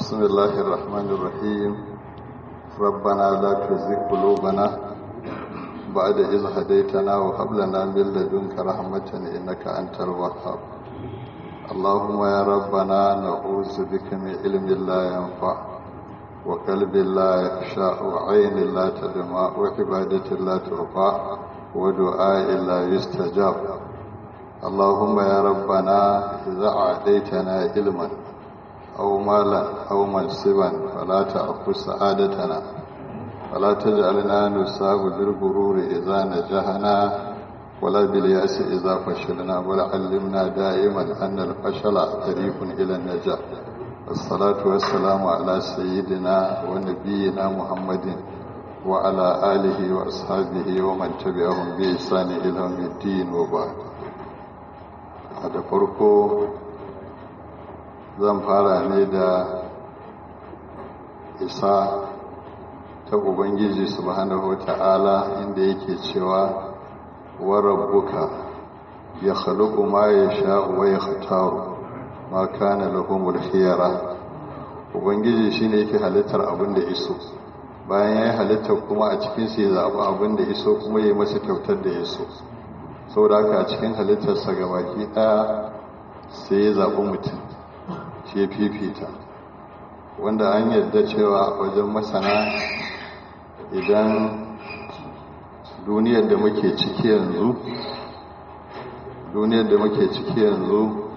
بسم الله الرحمن الرحيم ربنا لا تزغ قلوبنا بعد إذ هديتنا وهب لنا من لدنك رحمة إنك أنت الوهاب اللهم يا ربنا نعوذ بك من علم لا ينفع وقلب لا يخشى وعين لا تدمع وعبادة لا ترفع ودعاء لا يستجاب اللهم يا ربنا إذا أعطيتنا علما أو مالا أو منصبا فلا تأخذ سعادتنا ولا تجعلنا نصاب بالغرور إذا نجحنا ولا باليأس إذا فشلنا بل علمنا دائما أن الفشل طريق إلى النجاح والصلاة والسلام على سيدنا ونبينا محمد وعلى آله وأصحابه ومن تبعهم بإحسان إلى يوم الدين وبعد هذا فرقه zan fara ne da isa ta ubangiji subhanahu ta'ala inda yake cewa wa rabbuka ya khaluqu ma yasha'u wa yakhtaru ma kana lahumul khiyara ubangiji shine yake halittar abin da iso bayan yayi halittar kuma a cikin sa ya zabi abin da iso kuma yayi masa kyautar da iso saboda haka a cikin halittarsa gabaki daya sai ya zabi mutum shi fifita wanda an yarda cewa wajen masana idan duniyar da muke ciki yanzu duniyar da muke ciki yanzu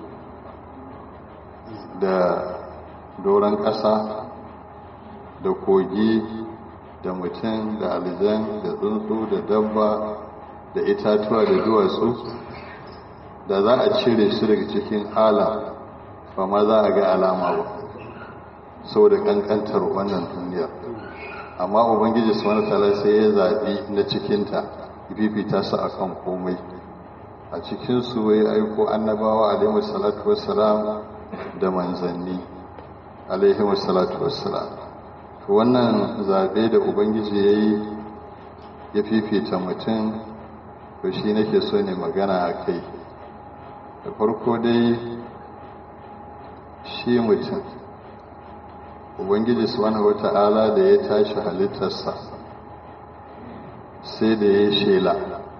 da doron ƙasa da kogi da mutum da aljan da tsuntsu da dabba da itatuwa da duwatsu da za a cire su daga cikin alam ba ma za a ga alama ba saboda kankantar wannan duniya amma ubangiji subhanahu wataala sai ya zaɓi na cikinta fifita su akan komai a cikin su ya aiko annabawa alaihi salatu wassalam da manzanni alaihi salatu wassalam to wannan zaɓe da ubangiji ya yi ya fifita mutum to shi nake so ne magana a kai da farko dai shi mutum ubangiji subhanahu wata'ala da ya tashi halittarsa sai da ya shela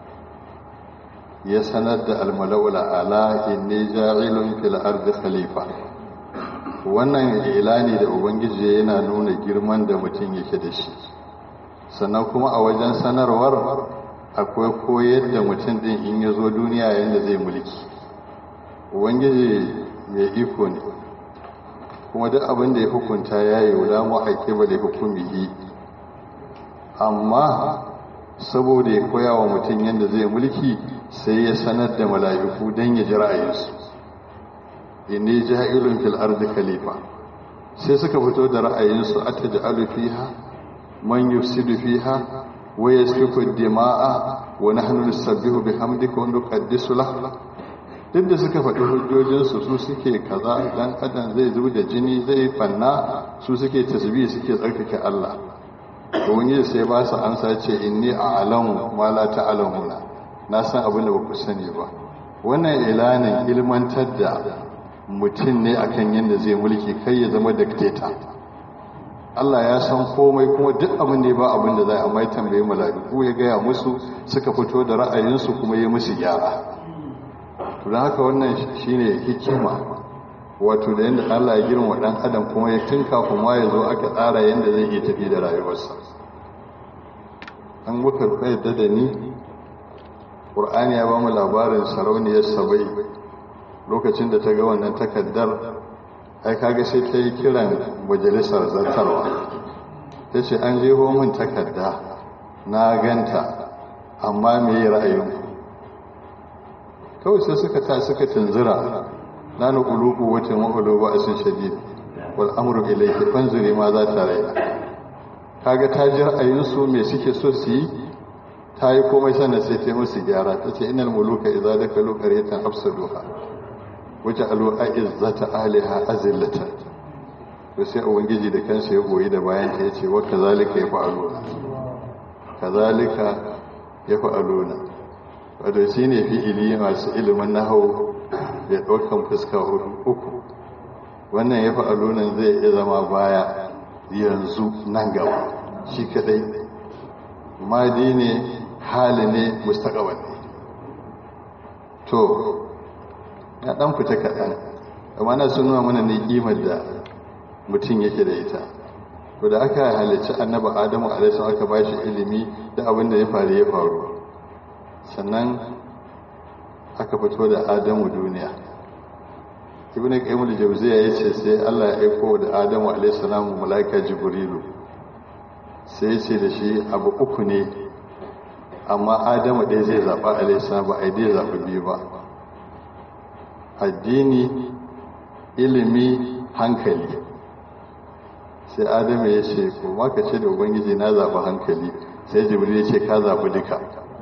ya sanar da almala'ula ala inni ja'ilun fil ardi khalifa wannan ilani da ubangiji yana nuna girman da mutum yake da shi sannan kuma a wajen sanarwar akwai koyar da mutum din in ya zo duniya yadda zai mulki ubangiji mai iko ne kuma duk abin da ya hukunta ya yi wula mu'aƙi ba da hukumihi amma saboda ya koya wa mutum yadda zai mulki sai ya sanar da mala'iku don ya ji ra'ayinsu inni ja'ilun fil ardi khalifa sai suka fito da ra'ayinsu ataj'alu fiha man yufsidu fiha wa yasfiku ad-dima'a wa nahnu nusabbihu bihamdika wa nuqaddisu lahu duk da suka faɗi hujjojinsu su suke kaza dan adam zai zubi da jini zai fanna su suke tasbi suke tsarkake Allah to wani sai ba su ansa ce inni a'lamu ma la ta'lamuna na san abin da baku sani ba wannan ilanin ilmantar da mutum ne akan yadda zai mulki kai ya zama dictator Allah ya san komai kuma duk abin da ya ba abin da zai amma ya tambaye mala'iku ya gaya musu suka fito da ra'ayinsu kuma ya musu gyara to don haka wannan shine hikima wato da yadda Allah ya girma dan adam kuma ya tinka kuma ya zo aka tsara yadda zai iya tafi da rayuwarsa an muka yadda da ni ƙur'ani ya ba mu labarin sarauniyar sabai lokacin da ta ga wannan takaddar ai kaga sai ta yi kiran majalisar zartarwa ta ce an jeho min takadda na ganta amma me ra'ayinku kawai sai suka ta suka tunzura na na ƙuluku wata mahulu ba a sun shadid wal amru ilayhi fanzuri ma za ta raina kaga ta ji ra'ayinsu me suke so su yi ta yi komai sannan sai ta musu gyara ta ce inal muluka idza dakalu qaryatan afsaduha waja'alu a'izzata ahliha azillatan to sai ubangiji da kansa ya goyi da bayan ta yace wa kazalika yaf'aluna kazalika yaf'aluna wadda shi ne fi'ili masu ilimin nahau ya ɗaukan fuska uku wannan ya fa'alunan zai iya zama baya yanzu nan gaba shi kadai madi ne hali ne mustaqbal ne to na dan fita kaɗan amma na sun nuna mana ne kimar da mutum yake da ita to da aka halicci annabi adamu alaihi aka ba shi ilimi da abin da ya faru ya faru sannan aka fito da adamu duniya ibn qayyim al-jawziya yace sai Allah ya aiko da adamu alaihi salamu malaika jibrilu sai yace da shi abu uku ne amma adamu ɗaya zai zaɓa alaihi salam ba ai dai zaɓi biyu ba addini ilimi hankali sai adamu ya ce ko maka ce da ubangiji na zaɓi hankali sai jibril ya ce ka zaɓi duka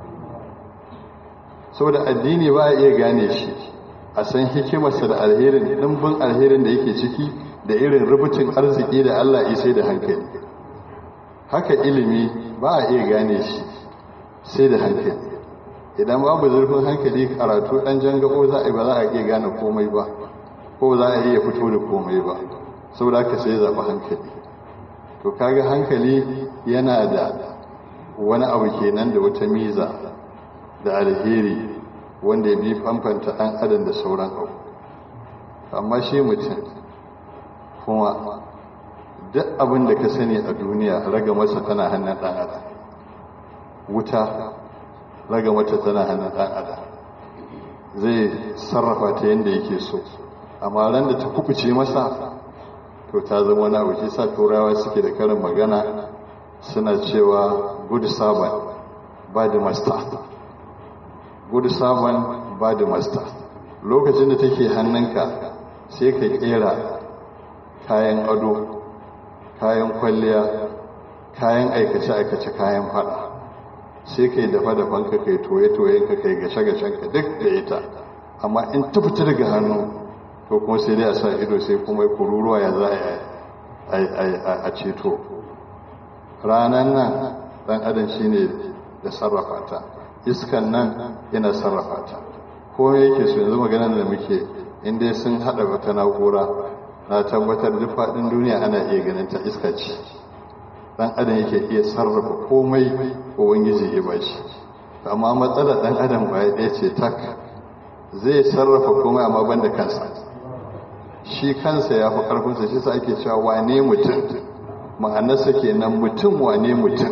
saboda addini ba a iya gane shi a san hikimarsa da alherin ɗimbin alherin da yake ciki da irin rubutun arziki da allah isai da hankali haka ilimi ba a iya gane shi sai da hankali idan babu zurfin hankali karatu ɗan jangabo za a yi ba za a iya gane komai ba ko za a iya fito da komai ba saboda haka sai zaɓi hankali to kaga hankali yana da wani abu kenan da wata miza da alheri wanda ya bi famfanta ɗan adam da sauran abu amma shi mutum kuma duk abin da ka sani a duniya raga masa tana hannun ɗan adam wuta raga mata tana hannun ɗan adam zai sarrafa ta yadda yake so amma ran da ta kubuce masa to ta zama wani abu shi sa turawa suke da karin magana suna cewa good servant ba da master good servant ba da master lokacin da take hannunka sai ka kera kayan ado kayan kwalliya kayan aikace-aikace kayan fada sai ka yi dafa-dafan ka kai toye-toyen ka kai gashe-gashen ka duk da ita amma in ta fita daga hannu to kuma sai dai a sa ido sai kuma kururuwa ya za a ceto ranar nan dan adam shine da sarrafa ta iskan nan yana sarrafa ta ko yake so yanzu maganar da muke inda sun hada wata na'ura na tabbatar duk faɗin duniya ana iya ganin ta iska ce dan adam yake iya sarrafa komai ubangiji ya bashi amma matsalar dan adam ba ya ce tak zai sarrafa komai amma banda kansa shi kansa ya fi ƙarfinsa shi sa ake cewa wane mutum ma'anarsa kenan mutum wane mutum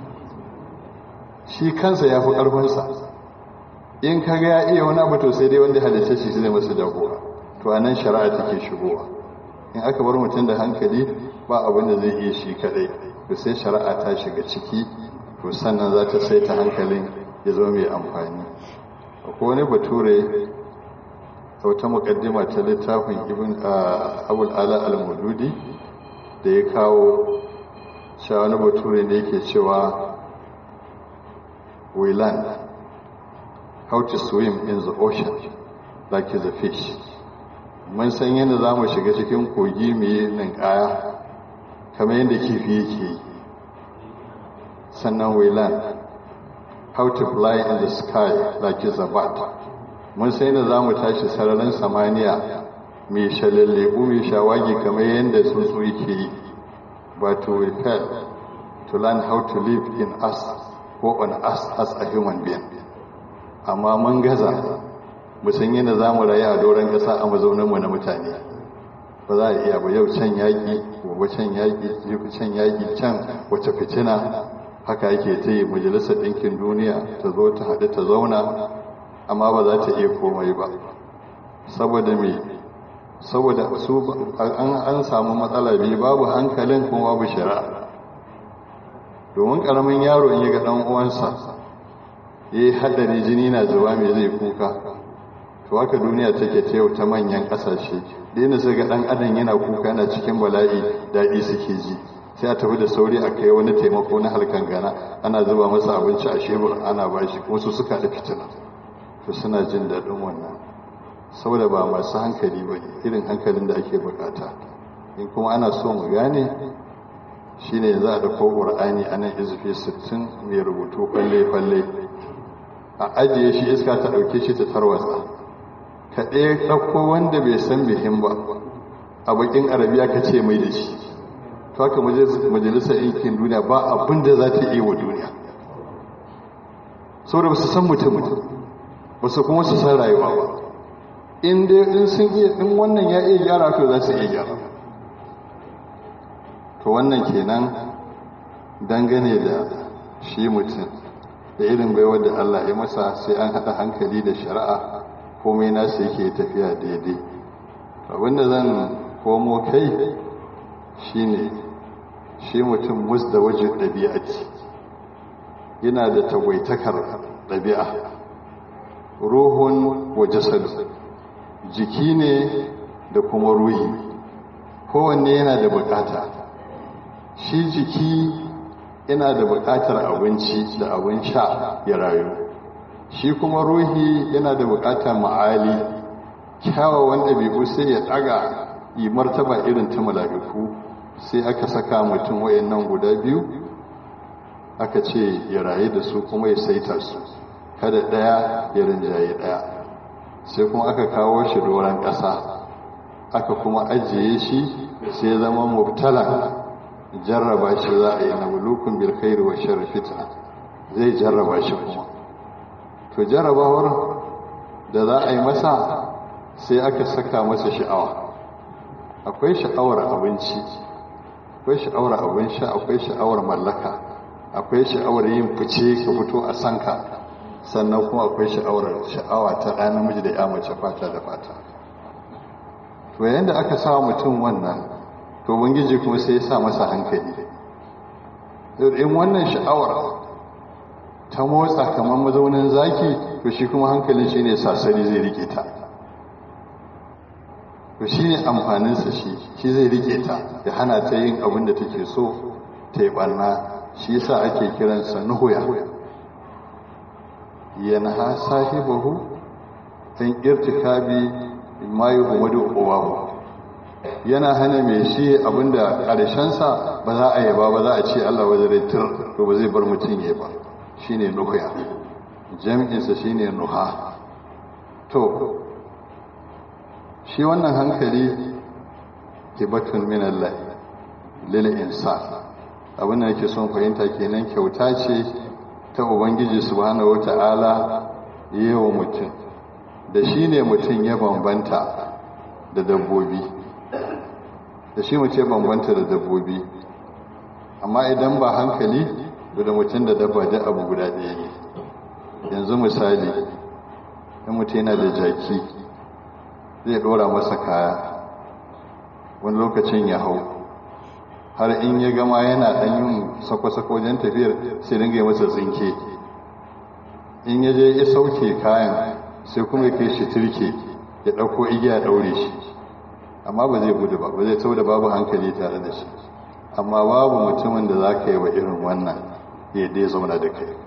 shi kansa ya fi ƙarfinsa in ka ga ya iya wani abu to sai dai wanda halitta shi zai masa jagora to a nan shari'a take shigowa in aka bar mutum da hankali ba abin da zai iya shi kadai to sai shari'a ta shiga ciki to sannan za ta saita hankalin ya zo mai amfani akwai wani bature wata mukaddima ta littafin ibn abul ala al-mududi da ya kawo cewa wani bature ne yake cewa we learn how to swim in the ocean like the fish mun san yadda za mu shiga cikin kogi mai ninkaya kamar yadda kifi yake yi sannan we learn how to fly in the sky like a bat mun sai da za mu tashi sararin samaniya mai shalallebu mai shawagi kamar yadda tsuntsu yake yi but we fail to learn how to live in us ko on us as a human being amma mun gaza mu san yadda za mu rayu a doron ƙasa a mazauninmu na mutane ba za a iya ba yau can yaƙi gobe can yaƙi jibi can yaƙi can wace fitina haka yake ta yi majalisar ɗinkin duniya ta zo ta haɗu ta zauna amma ba za ta iya komai ba saboda me saboda su an samu matsala biyu babu hankalin kuma babu shari'a domin karamin yaro in ya ga dan uwansa ya yi haddari jini na zuba mai zai kuka to haka duniya take ta yau ta manyan kasashe da sai ga dan adam yana kuka yana cikin bala'i daɗi suke ji sai a tafi da sauri a kai wani taimako na halkan gana ana zuba masa abinci a shebur ana bashi kuma su suka da fitina to suna jin daɗin wannan saboda ba masu hankali ba irin hankalin da ake bukata in kuma ana so mu gane shine yanzu a dauko ƙur'ani a nan izufi 60 mai rubutu falle-falle a ajiye shi iska ta ɗauke shi ta tarwatsa ka ɗaya ɗauko wanda bai san bihin ba a bakin arabiya ka ce mai da shi to haka majalisar yankin duniya ba abin da za ta iya wa duniya saboda ba su san mutum ba su kuma su san rayuwa ba in dai in sun iya in wannan ya iya gyara to za su iya gyara to wannan kenan dangane da shi mutum da irin baiwar da Allah ya masa sai an haɗa hankali da shari'a komai nasu yake tafiya daidai abinda zan komo kai shine shi mutum mus da wajen ɗabi'a ce yana da tagwaitakar ɗabi'a ruhun wa jasadu jiki ne da kuma ruhi kowanne yana da bukata shi jiki yana da bukatar abinci da abin sha ya rayu shi kuma ruhi yana da bukatar ma'ali kyawawan ɗabi'u sai ya ɗaga yi martaba irin ta mala'iku sai aka saka mutum wayannan guda biyu aka ce ya rayu da su kuma ya saita su kada ɗaya ya rinjaye ɗaya sai kuma aka kawo shi doron ƙasa aka kuma ajiye shi sai zama mubtala jarraba shi za a yi na mulukun bilkairu wa sharri fitna zai jarraba shi kuma to jarrabawar da za a yi masa sai aka saka masa sha'awa akwai sha'awar abinci akwai sha'awar abin sha akwai sha'awar mallaka akwai sha'awar yin fice ka fito a sanka sannan kuma akwai sha'awar sha'awa ta ɗan namiji da ya mace fata da fata to yayin da aka sa mutum wannan to bangiji kuma sai ya sa masa hankali in wannan sha'awar ta motsa kamar mazaunin zaki to shi kuma hankalin shi ne sasari zai rike ta to shi ne amfaninsa shi shi zai rike ta ya hana ta yin abin da take so ta yi ɓarna shi yasa ake kiransa nuhuya yanha sahibahu an irtikabi ma yuhmadu uwahu yana hana mai shi abinda ƙarshensa ba za a yaba ba za a ce Allah wajen retir to ba zai bar mutum ya ba shine nuhuya jami'insa shine nuha to shi wannan hankali hibatun min Allah lil insan abin da yake son fahimta kenan kyauta ce ta ubangiji subhanahu wata'ala yawa mutum da shi ne mutum ya bambanta da dabbobi da shi mutum ya bambanta da dabbobi amma idan ba hankali da mutum da dabba da abu guda ɗaya ne yanzu misali in mutum yana da jaki zai ɗora masa kaya wani lokacin ya hau har in ya gama yana ɗan yin sako-sako wajen tafiyar sai dinga yi masa tsinke in ya je ya sauke kayan sai kuma ya kai shi turke ya ɗauko igiya ɗaure shi amma ba zai gudu ba ba zai sau da babu hankali tare da shi amma babu mutumin da za ka yi wa irin wannan ya dai zauna da kai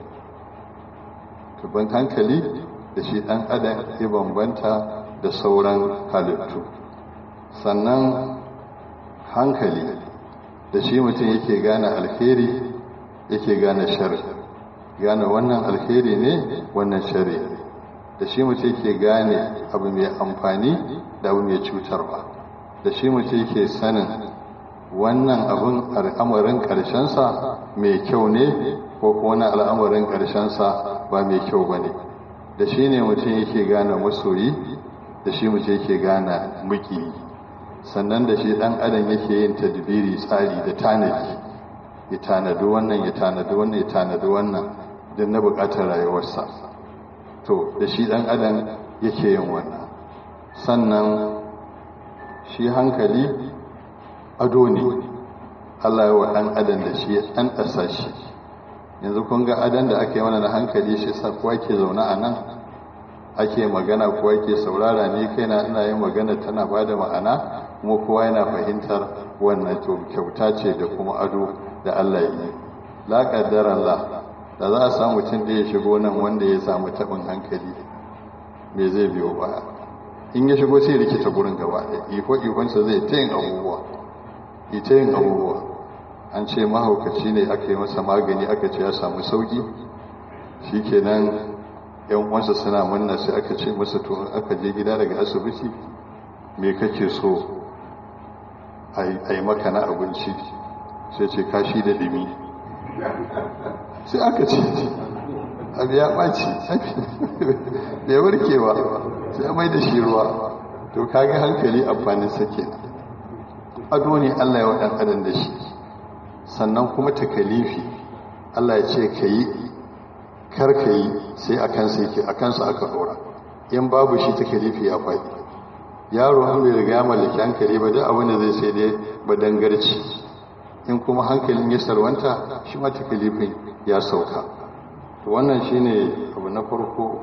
tuban hankali da shi ɗan adam ya bambanta da sauran halittu sannan hankali da shi mutum yake gane alheri yake gane shari gane wannan alheri ne wannan shari da shi mutum yake gane abu mai amfani da abu mai cutarwa da shi mutum yake sanin wannan abin al'amarin ƙarshensa mai kyau ne ko kuma al'amarin ƙarshensa ba mai kyau ba ne da shi ne mutum yake gane masoyi da shi mutum yake gane muki sannan da shi ɗan adam yake yin tadbiri tsari da tanadi ya tanadi wannan ya tanadi wannan ya tanadi wannan don na buƙatar rayuwarsa to da shi ɗan adam yake yin wannan sannan shi hankali ado ne Allah ya wa ɗan adam da shi ɗan ɗasa shi yanzu kun ga adon da ake mana na hankali shi sa kuwa ke zaune a nan ake magana kuwa ke saurara ne kai na ina yin magana tana ba da ma'ana kuma kowa yana fahimtar wannan kyauta ce da kuma ado da Allah yi la kaddara Allah da za a samu mutum da ya shigo nan wanda ya samu taɓin hankali me zai biyo baya in ya shigo sai rikita gurin gaba ɗaya iko ikonsa zai ta yin abubuwa ita yin abubuwa an ce mahaukaci ne aka yi masa magani aka ce ya samu sauki shi kenan yan uwansa suna munna sai aka ce masa to aka je gida daga asibiti me kake so a yi maka na abinci sai ce kashi da dimi sai aka ce abu ya ɓaci bai warke ba sai mai da shi ruwa to kaga hankali amfanin sake ado ne allah ya waɗan adam da shi sannan kuma takalifi allah ya ce ka yi kar ka yi sai a kansa yake a kansa aka ɗora in babu shi takalifi ya faɗi yaro an bai riga ya mallaki hankali ba duk abin da zai sai dai ba dangarci in kuma hankalin ya sarwanta shi ma takalifin ya sauka to wannan shine abu na farko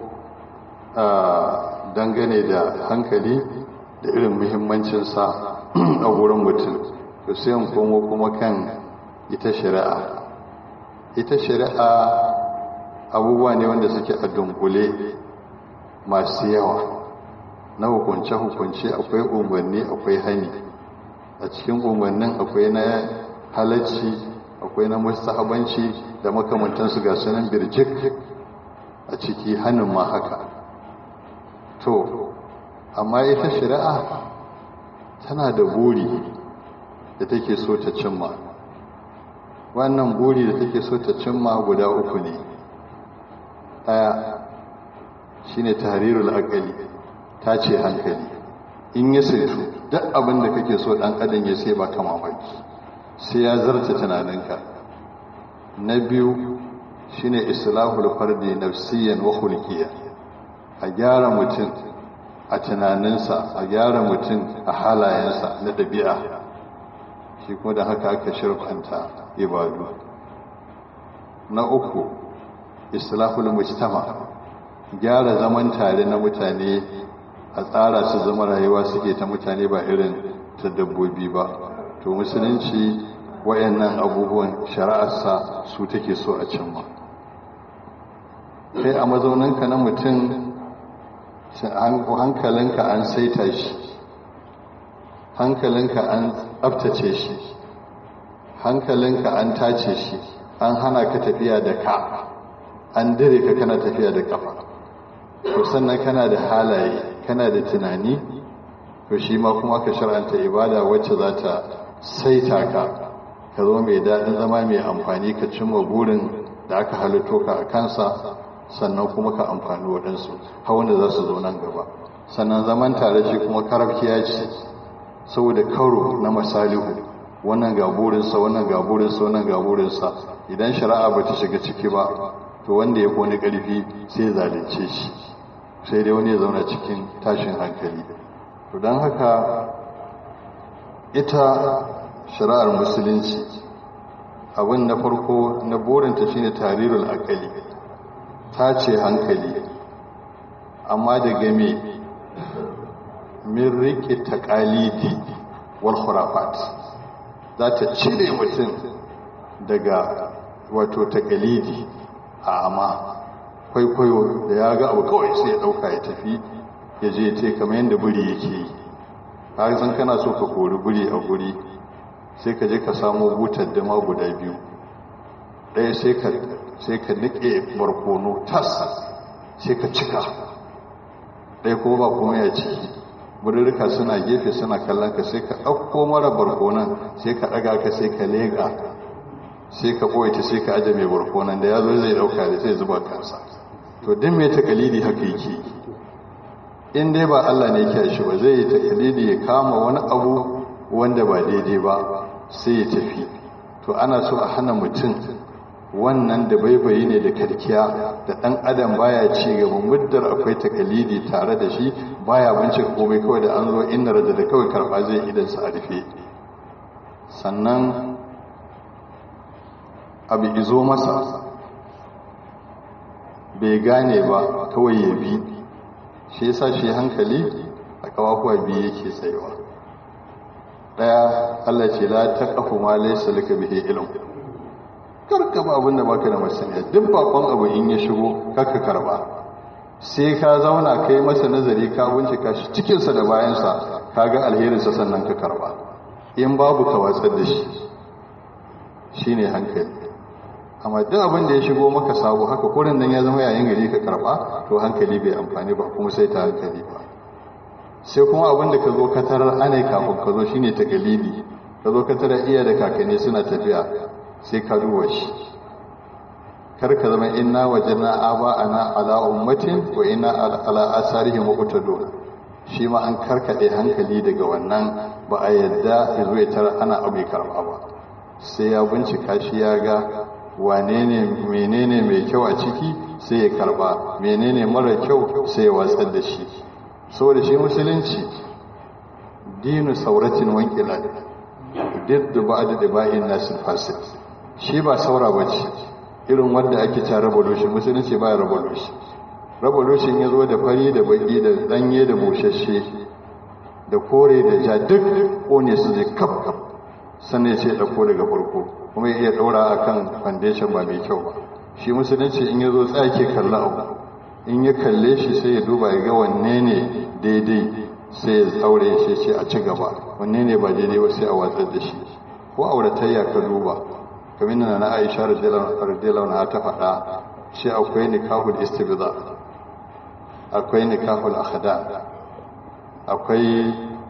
a dangane da hankali da irin muhimmancinsa a wurin mutum to sai in komo kuma kan ita shari'a ita shari'a abubuwa ne wanda suke a dunkule masu yawa na hukunce-hukunce akwai umarni akwai hani a cikin umarnin akwai na halacci akwai na mustahabanci da makamantansu ga sunan birjik a ciki hannun ma haka to amma ita shari'a tana da buri da take so ta cimma wannan buri da take so ta cimma guda uku ne ɗaya shine tahrirul aqali ta ce hankali in ya saitu duk abin da kake so dan adam ya sai ba ka mamaki sai ya zarta tunaninka na biyu shine islahul fardi nafsiyan wa khulqiyan a gyara mutum a tunaninsa a gyara mutum a halayensa na ɗabi'a shi kuma da haka aka shirfanta ibadu na uku islahul mujtama gyara zaman tare na mutane a tsara su zama rayuwa suke ta mutane ba irin ta dabbobi ba to musulunci wayannan abubuwan shari'arsa su take so a cimma kai a mazauninka na mutum hankalinka an saita shi hankalinka an tsabtace shi hankalinka an tace shi an hana ka tafiya da ka an dire ka kana tafiya da kafa to sannan kana da halaye kana da tunani to shi ma kuma ka shar'anta ibada wacce za ta saita ka ka zo mai daɗin zama mai amfani ka cimma burin da aka halitto ka a kansa sannan kuma ka amfani waɗansu hawan da za su zo nan gaba sannan zaman tare shi kuma karafkiya ce saboda karo na masalihu wannan ga burinsa wannan ga burinsa wannan ga burinsa idan shari'a ba ta shiga ciki ba to wanda ya kone ƙarfi sai zalunce shi sai dai wani ya zauna cikin tashin hankali to don haka ita shari'ar musulunci abin na farko na burinta shine tarirul akali ta ce hankali amma da game min riƙe taƙalidi wal khurafat za ta cire mutum daga wato taƙalidi a amma kwaikwayo da ya ga abu kawai sai ya ɗauka ya tafi ya je te kamar yadda buri yake yi har zan kana so ka kori buri a guri sai ka je ka samu butar dama guda biyu ɗaya sai ka niƙe barkono tas sai ka cika ɗaya ko ba kuma ya ciki burirka suna gefe suna kallon ka sai ka ɗauko mara barkonan sai ka ɗaga ka sai ka leƙa sai ka ɓoye ta sai ka aje mai barkonan da ya zo zai ɗauka da zai zuba kansa to din mai takalidi haka yake in dai ba Allah ne ke shi ba zai yi takalidi ya kama wani abu wanda ba daidai ba sai ya tafi to ana so a hana mutum wannan da baibayi ne da karkiya da ɗan adam baya ci gaba muddar akwai takalidi tare da shi baya bincika komai kawai da an zo inna da da kawai karɓa zai idan sa a rufe sannan abu izo masa bai gane ba kawai ya bi shi yasa shi hankali a kawakuwa biyu yake tsayawa daya Allah ce la taqafu ma laysa laka bihi ilm karka ba abinda baka da masaniya duk bakon abu in ya shigo karka karba sai ka zauna kai masa nazari ka bincika shi cikin sa da bayan sa kaga alherin sa sannan ka karba in babu ka watsar da shi shine hankali amma duk abin da ya shigo maka sabo haka kurin nan ya zama yayin gari ka karba to hankali bai amfani ba kuma sai ta hankali ba sai kuma abin da ka zo ka tarar ana kafin ka zo shine takalidi ka zo ka tara iya da kakanni suna tafiya sai ka duba shi kar ka zama inna wajena aba ana ala ummatin wa inna ala asarihim muqtadun shi ma an karkade hankali daga wannan ba a yadda ya zo ya tara ana abu karba ba sai ya bincika shi ya ga wane ne menene mai kyau a ciki sai ya karba menene mara kyau sai ya watsar da shi saboda shi musulunci dinu sauratin wankila diddu ba'da diba'in nasil fasid shi ba saura bace irin wanda ake ta revolution musulunci ba revolution revolution ya zo da fari da baki da danye da bushashe da kore da ja duk kone su je kaf kaf sannan ya ce ɗauko daga farko kuma ya iya ɗaura a kan foundation ba mai kyau ba shi musulunci in ya zo tsake kalla abu in ya kalle shi sai ya duba ya ga wanne ne daidai sai ya tsaure shi ce a ci gaba wanne ne ba daidai ba sai a watsar da shi ko auratayya ka duba kamar na na aisha radiyallahu anha ta faɗa shi akwai nikahul istibza akwai nikahul akhda akwai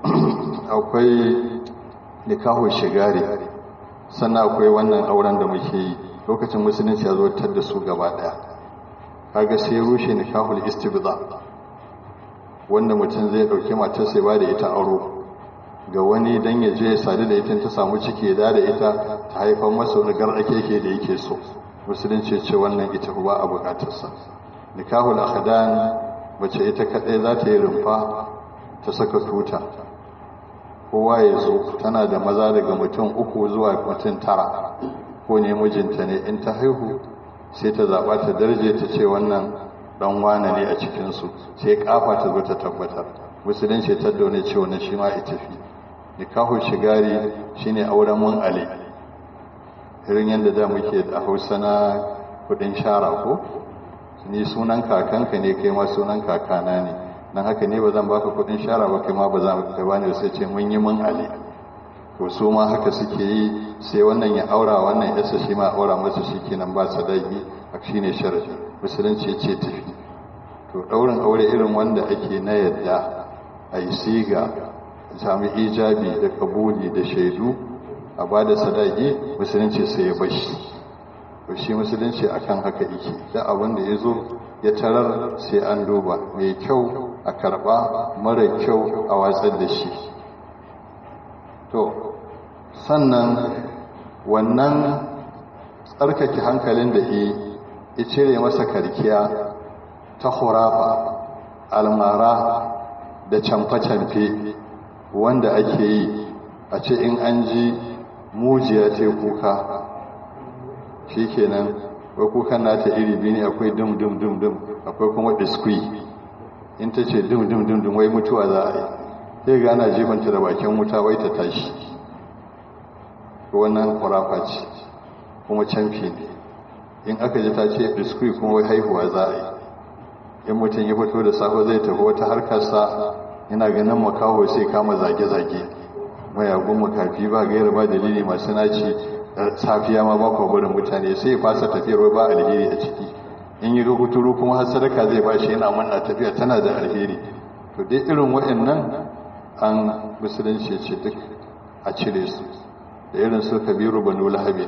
akwai nikahul shigari sannan akwai wannan auren da muke yi lokacin musulunci ya zo tar da su gaba daya kaga sai rushe nikahul istibza wanda mutum zai dauki matar sai ba da ita aro ga wani dan ya je ya sadu da ita ta samu ciki da da ita ta haifar masa wani garake ke da yake so musulunci ce wannan ita ba a bukatarsa nikahul akhdan mace ita kadai za ta yi rumfa ta saka tuta kowa ya zo tana da maza daga mutum uku zuwa mutum tara ko ne mijinta ne in ta haihu sai ta zaɓa ta darje ta ce wannan ɗan wane ne a cikinsu sai kafa ta zo ta tabbatar musulunci ta daune ce wani shi ma ita fi nikahun shigari shine auren mun ale irin yadda da muke da hausa na kudin shara ko ni sunan kakanka ne kai ma sunan kakana ne dan haka ne ba zan baka kudin shara ba kai ma ba za ka bani sai ce mun yi mun ale to su ma haka suke yi sai wannan ya aura wannan yasa shi ma aura masa shikenan ba sadaki shine sharadi musulunci ya ce tafi to daurin aure irin wanda ake na yadda a yi siga sami ijabi da kabuli da shaidu a ba da sadaki musulunci sai ya bashi to shi musulunci akan haka yake da abin da ya zo ya tarar sai an duba mai kyau a karba mara kyau a watsar da shi to sannan wannan tsarkake hankalin da ya cire masa karkiya ta hurafa almara da camfe-camfe wanda ake yi a ce in an ji mujiya ce kuka shi kenan wai kukan nata iri biyu ne akwai dum dum dum dum akwai kuma diskwi in ta ce dum dum dum dum wai mutuwa za a yi sai ga ana jibanta da bakin wuta wai ta tashi wannan kwarafa ce kuma camfi ne in aka ji ta ce diskwi kuma wai haihuwa za a yi in mutum ya fito da safe zai tafi wata harkarsa yana ganin makaho sai kama zage-zage mayagun makafi ba gaira ba dalili masu naci safiya ma ba barin mutane sai ya fasa tafiyar ba alheri a ciki in yi kuturu kuma har sadaka zai ba shi yana manna tafiya tana da alheri to dai irin waɗannan an musulunci ce duk a cire su da irin su kabiru banu lahabi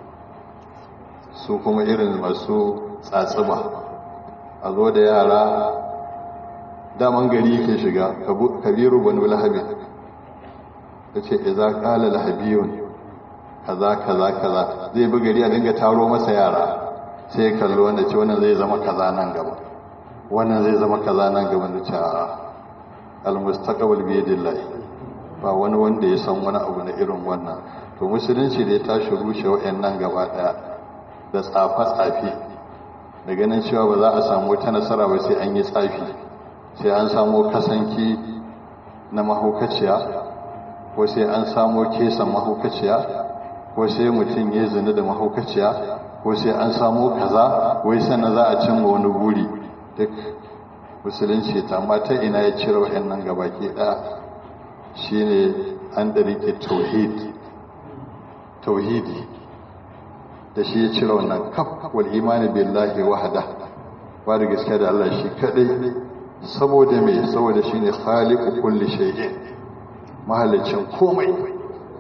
su kuma irin masu tsatsuba a zo da yara daman gari ke shiga kabiru banu lahabi ta ce iza kala lahabiyun kaza kaza kaza zai bi gari a dinga taro masa yara sai kallo wanda ce wannan zai zama kaza nan gaba wannan zai zama kaza nan gaba da ce a almustaqbal bi yadillah ba wani wanda ya san wani abu na irin wannan to musulunci da ya tashi rushe wayannan gaba daya da tsafa tsafi da ganin cewa ba za a samu wata nasara ba sai an yi tsafi sai an samu kasanki na mahaukaciya ko sai an samu kesan mahaukaciya ko sai mutum ya zina da mahaukaciya ko sai an samu kaza wai sannan za a cimma wani buri duk musulunci ta mata ina ya cire wa'annan gabaki ɗaya shine an ɗarike tauhid tauhidi da shi ya cire wannan kaf wal imani billahi wahda ba da gaskiya da Allah shi kadai saboda me saboda shine khaliqu kulli shay'in mahalicin komai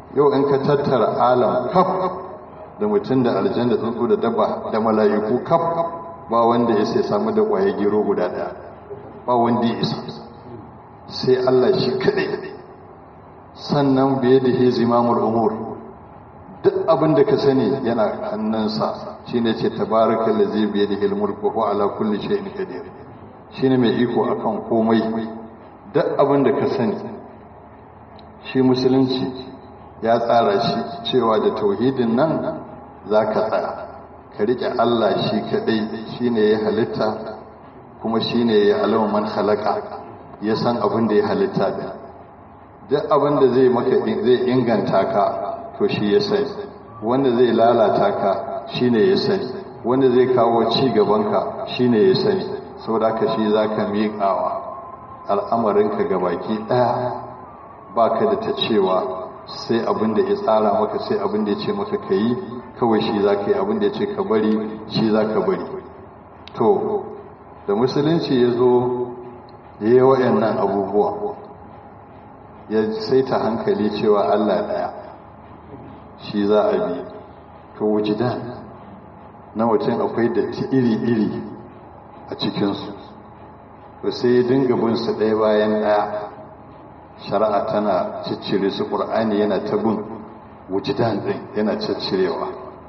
yau in ka tattara alam kaf da mutum da aljanna tsuntsu da dabba da mala'iku kaf ba wanda ya sai samu da kwaye gero guda daya ba wanda ya isa sai Allah shi kadai sannan biye da hizimamul umur duk abin da ka sani yana hannunsa shine ce tabarakal ladzi biye da hilmul wa huwa ala kulli shay'in qadir shine mai iko akan komai duk abin da ka sani shi musulunci ya tsara shi cewa da tauhidin nan zaka tsaya ka rike Allah shi kadai shine ya halitta kuma shine ya alama man khalaqa ya san abin da ya halitta da duk abin da zai maka zai inganta ka to shi ya sani wanda zai lalata ka shine ya sani wanda zai kawo ci gaban ka shine ya sani saboda ka shi zaka miƙawa al'amarinka gabaki ɗaya baka da ta cewa sai abin da ya tsara maka sai abin da ya ce maka ka yi kawai shi za ka yi abin da ya ce ka bari shi za ka bari to da musulunci ya zo ya yi waɗannan abubuwa ya saita hankali cewa allah ɗaya shi za a bi to wujidan na mutum akwai datti iri-iri a cikinsu to sai ya dinga bin su ɗaya bayan ɗaya shari'a tana ciccire su ƙur'ani yana ta bin wujidan ɗin yana ciccirewa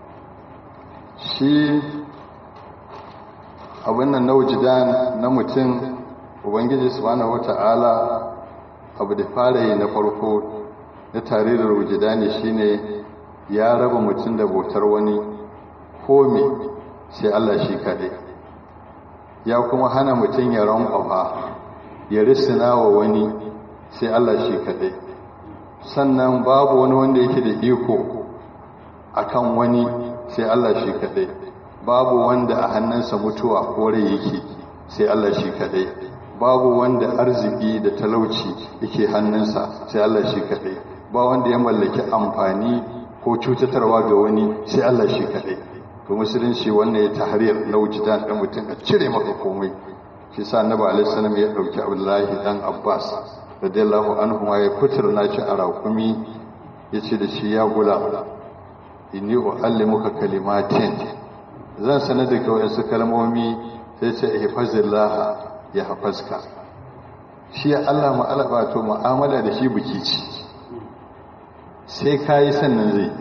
shi abin nan na wujidan na mutum ubangiji subhanahu wata'ala abu da fara yi na farko na tarirar wujidani shine ya raba mutum da bautar wani komi sai Allah shi kaɗai ya kuma hana mutum ya rankwafa ya risina wa wani sai Allah shi kaɗai sannan babu wani wanda yake da iko akan wani sai Allah shi kaɗai babu wanda a hannunsa mutuwa ko rai yake sai Allah shi kaɗai babu wanda arziki da talauci yake hannunsa sai Allah shi kaɗai ba wanda ya mallaki amfani ko cutatarwa ga wani sai Allah shi kaɗai to musulunci wannan ya tahrir na wujudan dan mutum a cire maka komai shi sa annabi alaihi salam ya dauki abdullahi dan abbas radiyallahu anhu ma ya kuturna shi a raƙumi yace da shi ya gula inni uallimuka kalimatin zan sanar da kai wasu kalmomi sai ce ihfazillah ya hafazka shi Allah ma'alaba to mu'amala da shi biki ci sai kai sannan zai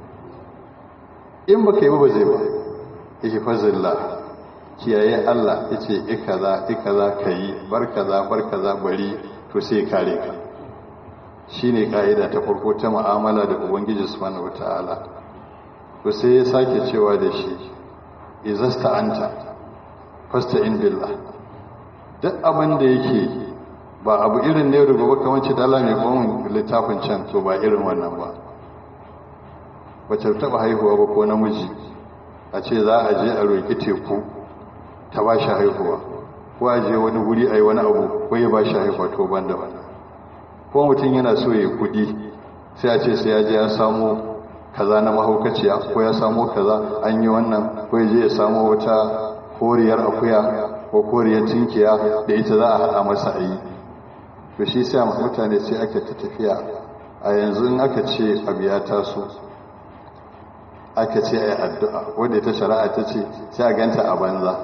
in baka yi ba zai ba ihfazillah kiyaye Allah yace ikaza ikaza kai bar kaza bar kaza bari to sai kare ka shine kaida ta farko ta mu'amala da ubangiji subhanahu wataala to sai ya sake cewa da shi izasta anta fasta'in billah duk abin da yake ba abu irin ne rubu ba kamar ce da Allah mai kuma littafin can to ba irin wannan ba wacce taba haihuwa ba ko namiji a ce za a je a roƙi teku ta ba shi haihuwa ko a je wani wuri a yi wani abu ko ya ba shi haihuwa to ban da wannan ko mutum yana so ya kudi sai a ce sai ya je ya samu kaza na mahaukaciya ko ya samu kaza an yi wannan ko ya je ya samu wata koriyar akuya ko koriyar tinkiya da ita za a haɗa masa a yi to shi sai mutane sai ake ta tafiya a yanzu in aka ce abu ya taso aka ce a yi addu'a wadda ta shari'a ta ce sai a ganta a banza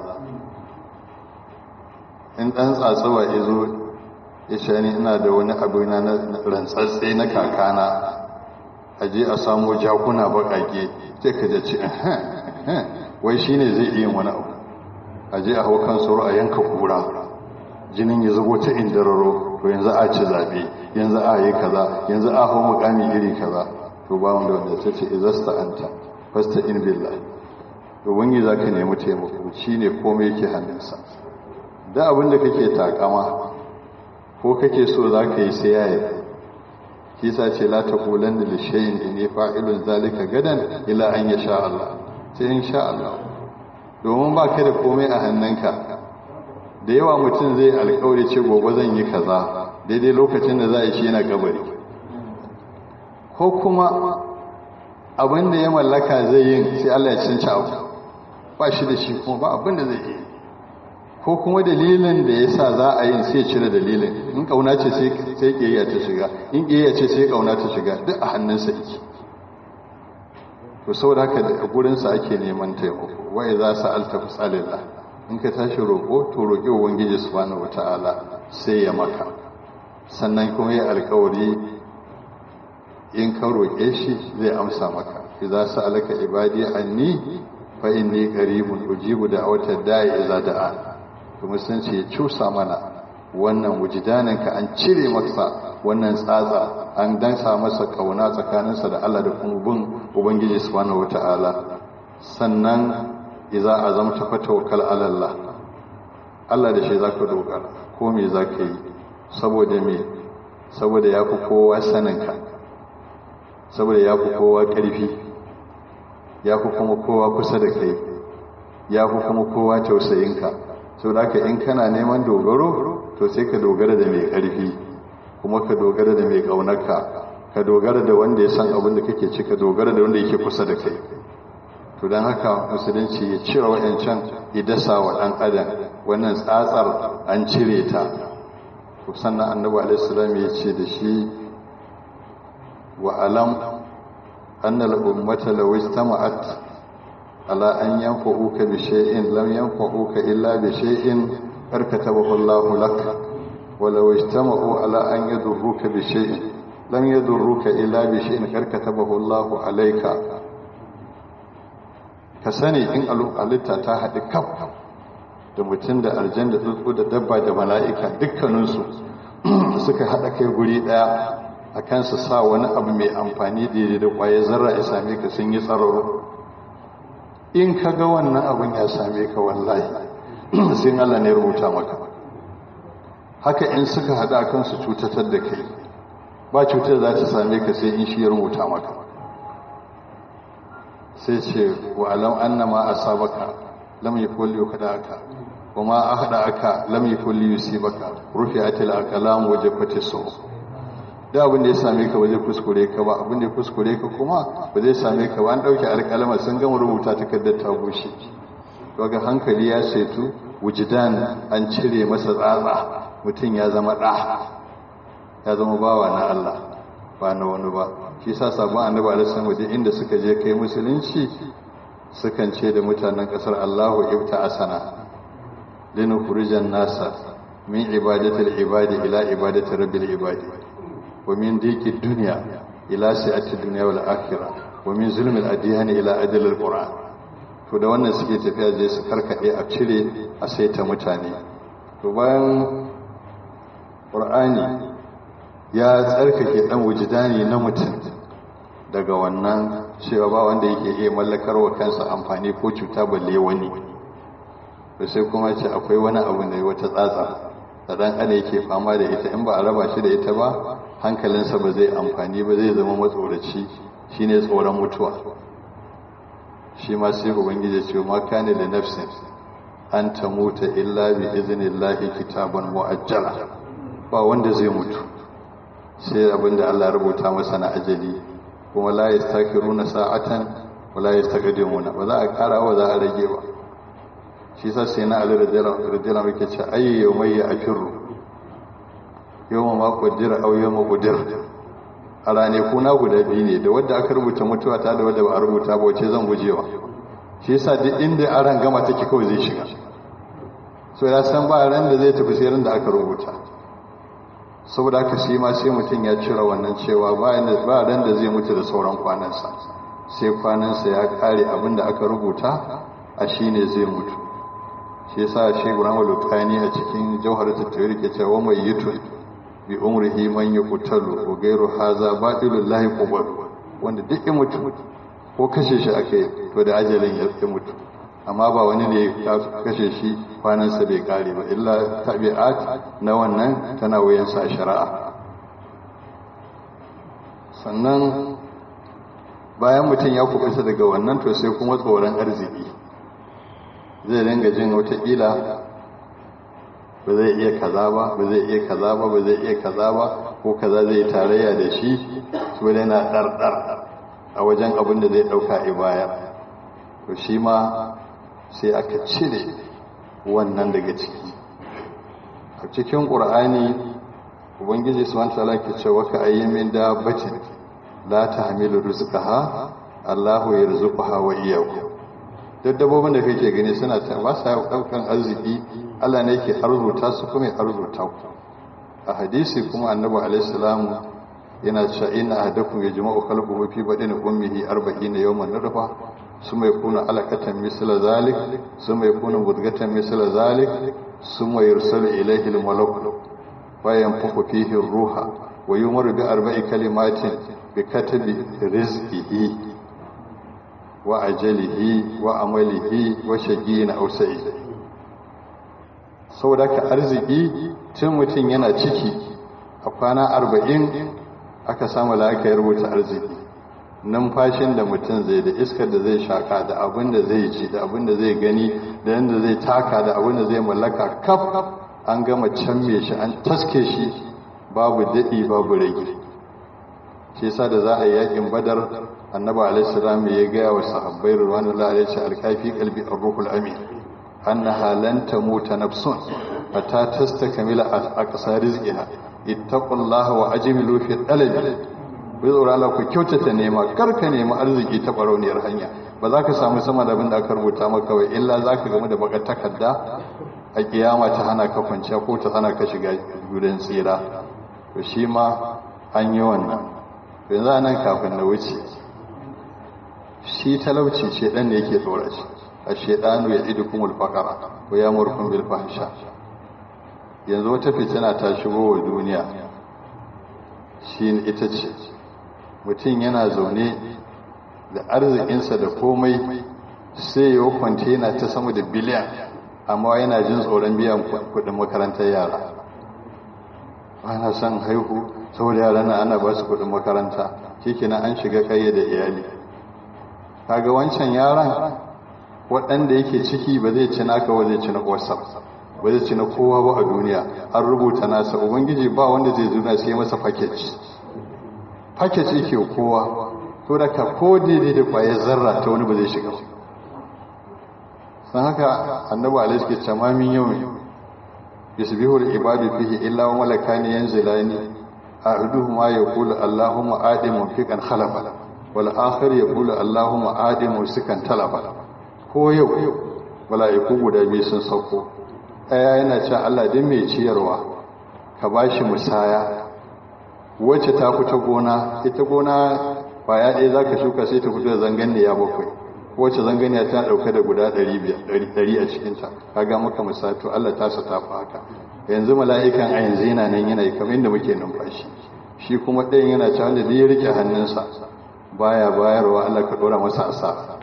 in ɗan tsatsuwa ya zo ya shani ina da wani abu na rantsatse na kakana a je a samu jakuna baƙaƙe sai ka jaci wai shi ne zai iya wani abu a je a hau kan sauro a yanka kura jinin ya zubo ta indararo to yanzu a ci zaɓe yanzu a yi kaza yanzu a hau mukami iri kaza to ba wanda wanda ta ce izasta anta fasta in billah to wani za ka nemi taimako shi ne komai yake hannunsa da abin da kake takama ko kake so za ka yi sai yaya kisa ce la ta kulan da lishayin da ne fa'ilun zalika gadan ila an ya sha Allah sai in sha Allah domin ba ka da komai a hannunka da yawa mutum zai alkawari ce gobe zan yi kaza daidai lokacin da za a yi shi yana gabari ko kuma abin da ya mallaka zai yin sai Allah ya cinci abu ba shi da shi kuma ba abin da zai yi ko kuma dalilin da ya sa za a yin sai cire dalilin in kauna ce sai ƙiyayya ta shiga in ƙiyayya ce sai kauna ta shiga duk a hannunsa yake to saboda haka da gurinsa ake neman taimako wai za su alta fasalillah in ka tashi roƙo to roƙi ubangiji subhanahu wataala sai ya maka sannan kuma ya alƙawari in ka roƙe shi zai amsa maka idza sa'alaka ibadi anni fa inni qaribun ujibu da'watad da'i idza da'a to musulunci ya cusa mana wannan wujidanin ka an cire masa wannan tsatsa an dansa masa kauna tsakaninsa da Allah da kuma bin ubangiji subhanahu wata'ala sannan idza azamta fatawakkal ala Allah Allah da shi zaka dogara ko me zaka yi saboda me saboda yafi kowa saninka saboda yafi kowa karfi yafi kuma kowa kusa da kai yafi kuma kowa tausayinka saboda haka in kana neman dogaro to sai ka dogara da mai karfi kuma ka dogara da mai ƙaunarka ka dogara da wanda ya san abin da kake ci ka dogara da wanda yake kusa da kai to don haka musulunci ya cire wa'yancan ya dasa wa ɗan adam wannan tsatsar an cire ta to sannan annabi alaihissalam ya ce da shi wa alam annal ummata law istama'at ala an yanfa'uka bi shay'in lam yanfa'uka illa bi shay'in karkatabahu Allahu lak ولو اجتمعوا على أن يضروك بشيء لم يضروك إلا بشيء قد كتبه الله عليك كسني إن ألتا تاهد كف da mutum da aljan da tsuntsu da dabba da mala'ika dukkaninsu suka haɗa kai guri ɗaya a kansu sa wani abu mai amfani daidai da ƙwaye zarra ya same ka sun yi tsararo in ka ga wannan abin ya same ka wallahi sai Allah ne rubuta maka haka in suka haɗa a kansu cutatar da kai ba cutar za ta same ka sai in shi ya rubuta maka sai ce wa alam annama asabaka lam yakul yukadaka wa ma ahdaka lam yakul yusibaka rufi'atil aqlam wa jaffati saw da abin da ya same ka ba zai kuskure ka ba abin da ya kuskure ka kuma ba zai same ka ba an dauke alƙalama sun gama rubuta takardar ta bushe daga hankali ya setu wujidan an cire masa tsatsa mutum ya zama ɗa ya zama bawa na Allah ba na wani ba shi sa sabon annabi alisan waje inda suka je kai musulunci sukan ce da mutanen ƙasar Allahu ibta asana linu furijan nasa min ibadatul ibadi ila ibadatul rabbil ibadi wa min diki dunya ila sa'ati dunya wal akhirah wa min zulmil adyan ila adlil qur'an to da wannan suke tafiya je su karkade a cire a saita mutane to bayan ƙur'ani ya tsarkake ɗan wujidani na mutum daga wannan cewa ba wanda yake iya mallakar wa kansa amfani ko cuta balle wani da sai kuma ce akwai wani abu da wata tsatsa da ɗan ana yake fama da ita in ba a raba shi da ita ba hankalinsa ba zai amfani ba zai zama matsoraci shine tsoron mutuwa shi ma sai ubangiji ce ma kane da nafsin an ta muta illa bi iznillahi kitaban mu'ajjala ba wanda zai mutu sai abinda Allah ya rubuta masa na ajali kuma la yastakiruna sa'atan wa la yastaqdimuna ba za a kara ba za a rage ba shi sa sai na Ali radiyallahu anhu ce ayyu yawmayya akirru yawma ma qaddara aw yawma qadir a rane kuna guda biyu ne da wadda aka rubuta mutuwa ta da wadda ba a rubuta ba wace zan gujewa shi yasa duk inda aran gama take kawai zai shiga so ya san ba ran da zai tafi sai ran da aka rubuta saboda haka shi ma sai mutum ya cire wannan cewa ba ran da zai mutu da sauran kwanansa sai kwanansa ya kare abin da aka rubuta a shi ne zai mutu shi yasa shi Ibrahim Lukani a cikin Jawhar Tattawir ke cewa mai yutun bi umrihi man yuqtalu wa ghayru hadha batilul lahi qubul wanda duk ya mutu ko kashe shi ake to da ajalin ya mutu amma ba wani ne ya kashe shi kwanansa bai kare ba illa tabi'at na wannan tana wuyansa a shari'a sannan bayan mutum ya kubuta daga wannan to sai kuma tsoron arziki zai dinga jin watakila ba zai iya kaza ba ba zai iya kaza ba ba zai iya kaza ba ko kaza zai tarayya da shi su yana ɗarɗar a wajen abin da zai ɗauka a baya to shi ma sai aka cire wannan daga ciki a cikin ƙur'ani ubangiji subhanahu wataala ke cewa ka ayyamin dabbatin la tahmilu rizqaha Allahu yarzuquha wa iyyakum duk dabbobin da kake gani suna ta ba sa daukan arziki Allah ne yake arzuta su kuma ya arzuta ku a hadisi kuma annabi alaihi salamu yana cewa inna ahadakum yajma'u khalquhu fi badani ummihi 40 yawman nutfa summa yakunu alaqatan misla zalik summa yakunu mudghatan misla zalik summa yursalu ilayhi al-malak wa yanfukhu fihi ar-ruha wa yumaru bi arba'i kalimatin bi katabi rizqihi wa ajalihi wa amalihi wa shaqiyin aw sa'id saboda ka arziki tun mutum yana ciki a kwana arba'in aka samu la'aka ya rubuta arziki numfashin da mutum zai da iskar da zai shaka da abin da zai ci da abin da zai gani da yadda zai taka da abin da zai mallaka kaf an gama canme shi an taske shi babu daɗi babu rage shi yasa da za a yi yakin badar annabi alaihi salam ya gaya wa sahabbai ruwanullahi alaihi alkafi qalbi ar-ruhul amin annaha lan tamuta nafsun hatta tastakmila aqsa rizqiha ittaqullaha wa ajmilu fi talabi ku tsora Allah ku kyautata nema kar ka nemi arziki ta barauniyar hanya ba za ka samu sama da abin da aka rubuta maka wai illa za ka gamu da bakar takarda a kiyama ta hana ka kwanciya ko ta hana ka shiga gudan tsira to shi ma an yi wannan yanzu nan kafin na wuce shi talauci ce dan ne yake tsora shi a shedanu ya idukumul faqara wa yamurkum bil fahsha yanzu wata fitina ta shigo wa duniya shi ita ce mutum yana zaune da arzikinsa da komai sai ya kwantena ta sama da biliyan amma yana jin tsoron biyan kudin makarantar yara ana son haihu saboda yara na ana ba su kudin makaranta shikenan an shiga kai da iyali kaga wancan yaran waɗanda yake ciki ba zai ci naka ba zai ci na whatsapp ba zai ci na kowa ba a duniya an rubuta nasa ubangiji ba wanda zai zuna sai masa package package yake kowa to da ka ko daidai da kwayar zarra ta wani ba zai shiga san haka annabi alaihi ke tamamin yau yusbihu al-ibadu fihi illa wa malakani yanzilani ahaduhuma yaqulu allahumma adi munfiqan khalafa wal akhar yaqulu allahumma adi musikan talafa ko yau mala'iku guda biyu sun sauko ɗaya yana cewa Allah din mai ciyarwa ka ba shi musaya wacce ta fita gona ita gona kwaya ɗaya za ka shuka sai ta fito da zanganiya bakwai wacce zanganiya tana ɗauke da guda ɗari a cikinta ka ga maka musato Allah ta sa ta fi haka yanzu mala'ikan a yanzu yana nan yana yi kamar yadda muke numfashi shi kuma ɗayan yana cewa wanda zai rike hannunsa baya bayarwa Allah ka ɗora masa asa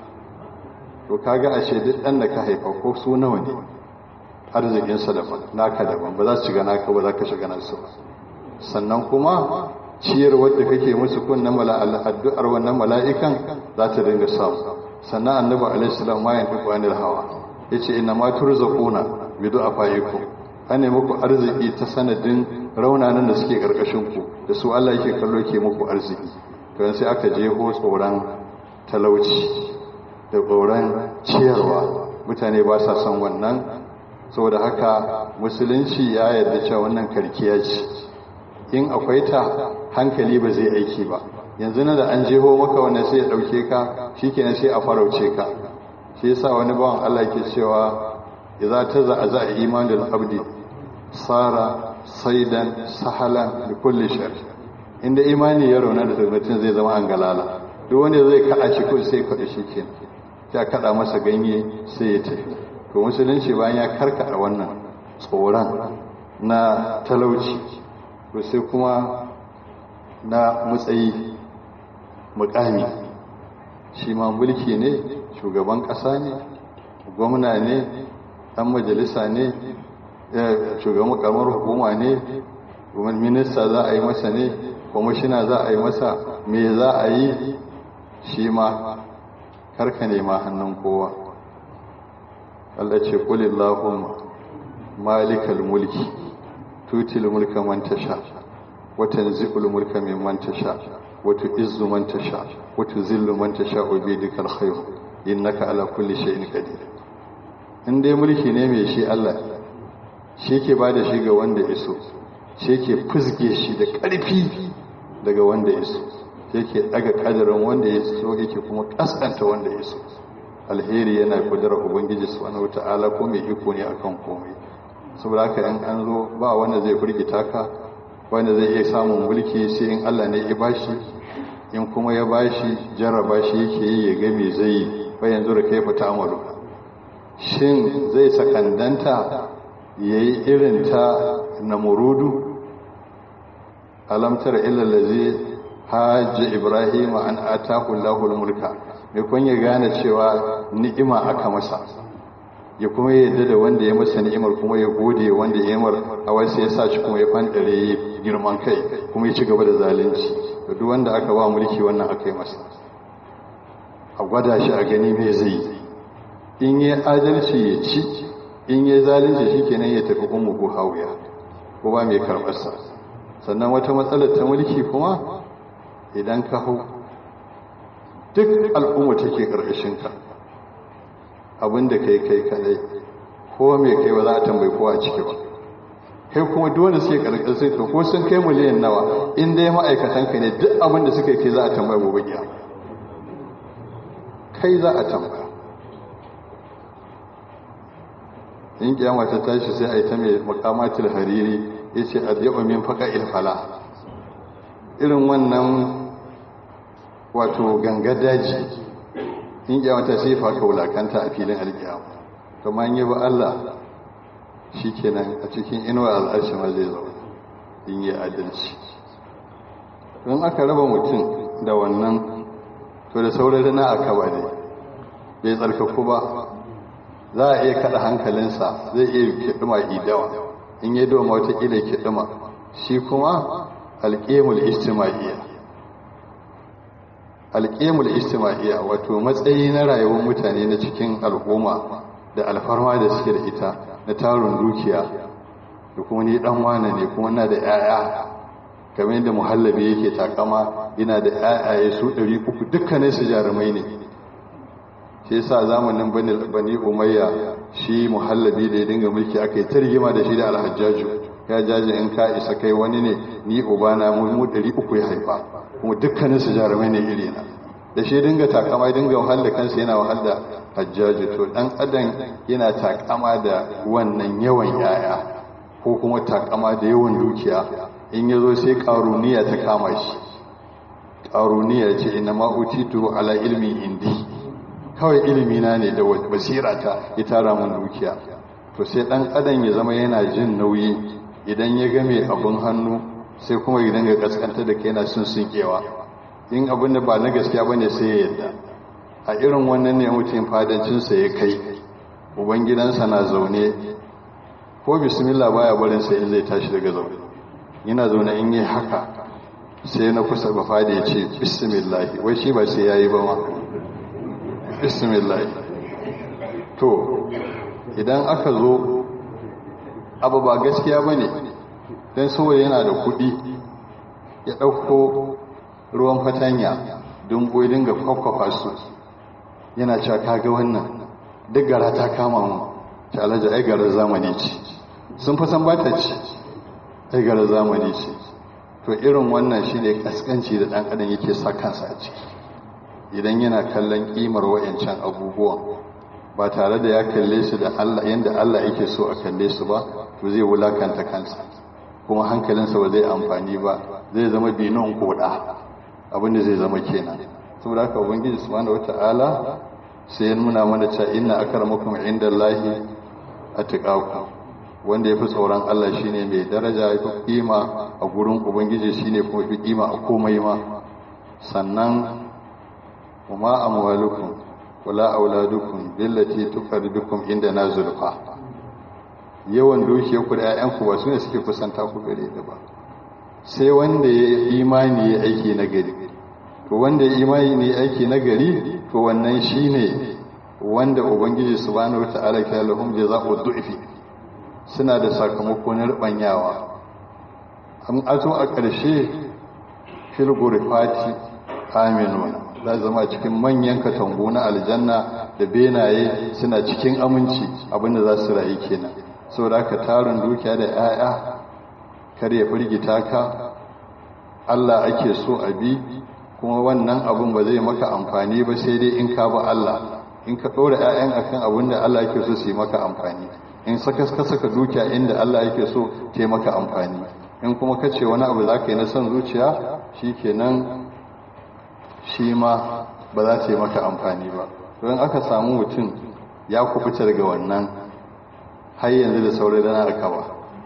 to kaga ashe duk ɗan da ka haifa ko su nawa ne arzikinsa daban naka daban ba za su shiga naka ba za ka shiga nasu ba sannan kuma ciyar wadda kake musu kun na addu'ar wannan mala'ikan za ta dinga samu sannan annabi alaihi salam ma yanzu qanil hawa yace inna ma turzaquna bi du'afaikum an ne muku arziki ta sanadin raunanan da suke karkashin ku da su Allah yake kallo ke muku arziki to sai aka jeho tsoron talauci da tsoron ciyarwa mutane ba sa son wannan saboda haka musulunci ya yarda cewa wannan karkiya ce in akwai ta hankali ba zai aiki ba yanzu na da an jeho maka wannan sai ya dauke ka shikenan sai a farauce ka shi yasa wani bawan Allah ke cewa idza taza za imanul abdi sara saidan sahalan da kulli shar inda imani ya rauna da mutum zai zama an galala duk wanda zai kada shi ko sai kada shi kenan ya kada masa ganye sai ya tafi to musulunci bayan ya karkada wannan tsoron na talauci to sai kuma na matsayi mukami shi ma mulki ne shugaban ƙasa ne gwamna ne ɗan majalisa ne shugaban kamar hukuma ne kuma minista za a yi masa ne kwamishina za a yi masa me za a yi shi ma karka nema hannun kowa Allah ce kulillahumma malikal mulki tutil mulka man tasha wa tanzi'ul mulka mimman tasha wa tu'izzu man tasha wa tuzillu man tasha wa biyadikal khair innaka ala kulli shay'in qadir in dai mulki ne mai shi Allah shi ke ba da shi ga wanda ya so shi ke fusge shi da ƙarfi daga wanda ya so shi ke daga kadarin wanda ya so yake kuma kaskanta wanda ya so alheri yana kudura ubangiji subhanahu wata'ala ko mai iko ne akan komai saboda haka in an zo ba wanda zai firgita ka wanda zai iya samun mulki sai in Allah ne ya bashi in kuma ya bashi jarraba shi yake yi ya ga me zai yi ba yanzu da kai fita amalu shin zai sakandanta yayi irin ta namurudu alamtar illa allazi hajji ibrahim an atahu allahul mulka mai kun ya gane cewa ni'ima aka masa ya kuma yadda da wanda ya masa ni'imar kuma ya gode wanda ya yamar a wasu ya sa shi kuma ya fandare ya girman kai kuma ya ci gaba da zalunci da duk wanda aka ba mulki wannan aka yi masa a gwada shi a gani mai zai in yi adalci ya ci in yi zalunci shi kenan ya tafi kuma ko hauya ko ba mai karɓarsa sannan wata matsalar ta mulki kuma idan ka hau duk al'umma take ƙarƙashinka abinda kai kai kadai ko mai kai ba za a tambayi kowa a ciki ba kai kuma dole suke ƙarƙashin ka ko sun kai miliyan nawa in dai ma'aikatanka ne duk abinda suka kai za a tambaya gobe giya kai za a tambaya in kiyama ta tashi sai a yi ta mai makamatul hariri ya ce a yaba min faka ilfala irin wannan wato ganga daji in kiyama ta sai faka wulakanta a filin alkiyama kuma yi ba Allah shi kenan a cikin inuwa al'arshi ma zai zaune in yi adalci don aka raba mutum da wannan to da sauran na aka ba dai bai tsarkaku ba za a iya kada hankalinsa zai iya kiɗima idawa in yi doma watakila kiɗima shi kuma alƙemul istima'iyya alƙemul istima'iyya wato matsayi na rayuwar mutane na cikin al'umma da alfarma da suke da ita na tarin dukiya da kuma ni dan wane ne kuma na da 'ya'ya kamar yadda muhallabi yake takama yana da 'ya'yaye su 300 dukkanin su jarumai ne shi yasa zamanin bani umayya shi muhallabi da ya dinga mulki aka yi ta rigima da shi da alhajjaju ya jaji in ka isa kai wani ne ni ubana mu mu 300 ya haifa kuma dukkanin su jarumai ne iri na da shi dinga takama ya dinga wahala kansa yana wahala hajjaju to dan adam yana takama da wannan yawan yaya ko kuma takama da yawan dukiya in yazo sai karuniya ta kama shi karuniya ce inna ma utitu ala ilmi indi kawai ilimi na ne da basira ta ya tara mun dukiya to sai dan adam ya zama yana jin nauyi idan ya ga mai abun hannu sai kuma idan ga kaskanta da kai yana sun sunkewa in abin da ba na gaskiya bane sai ya yadda a irin wannan ne mutum fadancinsa ya kai ubangidansa na zaune ko bismillah baya barin sai in zai tashi daga zaune yana zaune in yi haka sai na kusa ba fada ya ce bismillah wai shi ba sai yayi ba ma bismillah to idan aka zo abu ba gaskiya bane dan saboda yana da kuɗi ya ɗauko ruwan fatanya don boye dinga kwakwafa su yana cewa kaga wannan duk gara ta kama mu ta alaji ai garar zamani ce sun fi san bata ce ai garar zamani ce to irin wannan shi ne kaskanci da ɗan adam yake sa kansa a ciki idan yana kallon ƙimar wa'yancan abubuwan ba tare da ya kalle su da Allah yanda Allah yake so a kalle su ba to zai wulakanta kansa kuma hankalinsa ba zai amfani ba zai zama binon koda abinda zai zama kenan saboda haka ubangiji subhanahu wataala sai ya nuna mana cewa inna akramakum indallahi atqakum wanda yafi tsoron Allah shine mai daraja yafi kima a gurin ubangiji shine kuma yafi kima a komai ma sannan kuma amwalukum wala auladukum billati tuqarribukum indana zulfa yawan dukiyar ku da 'ya'yanku ba su ne suke kusanta ku gare da ba sai wanda ya imani ya aiki na gari to wanda ya imani ne aiki na gari to wannan shine wanda ubangiji subhanahu wataala ya lahum jazaa'u du'fi suna da sakamako na rubanyawa an azo a ƙarshe fil ghurfati aminuna za zama cikin manyan katangu na aljanna da benaye suna cikin aminci abinda za su rayu kenan saboda ka tarin dukiya da 'ya'ya kar ya firgita ka Allah ake so a bi kuma wannan abun ba zai maka amfani ba sai dai in ka ba Allah in ka ɗora 'ya'yan akan abin da Allah yake so su yi maka amfani in saka ka saka dukiya inda Allah yake so ta maka amfani in kuma ka ce wani abu za ka yi na son zuciya shi kenan shi ma ba za ta yi maka amfani ba don aka samu mutum ya kubuta daga wannan har yanzu da saurin rana a kaba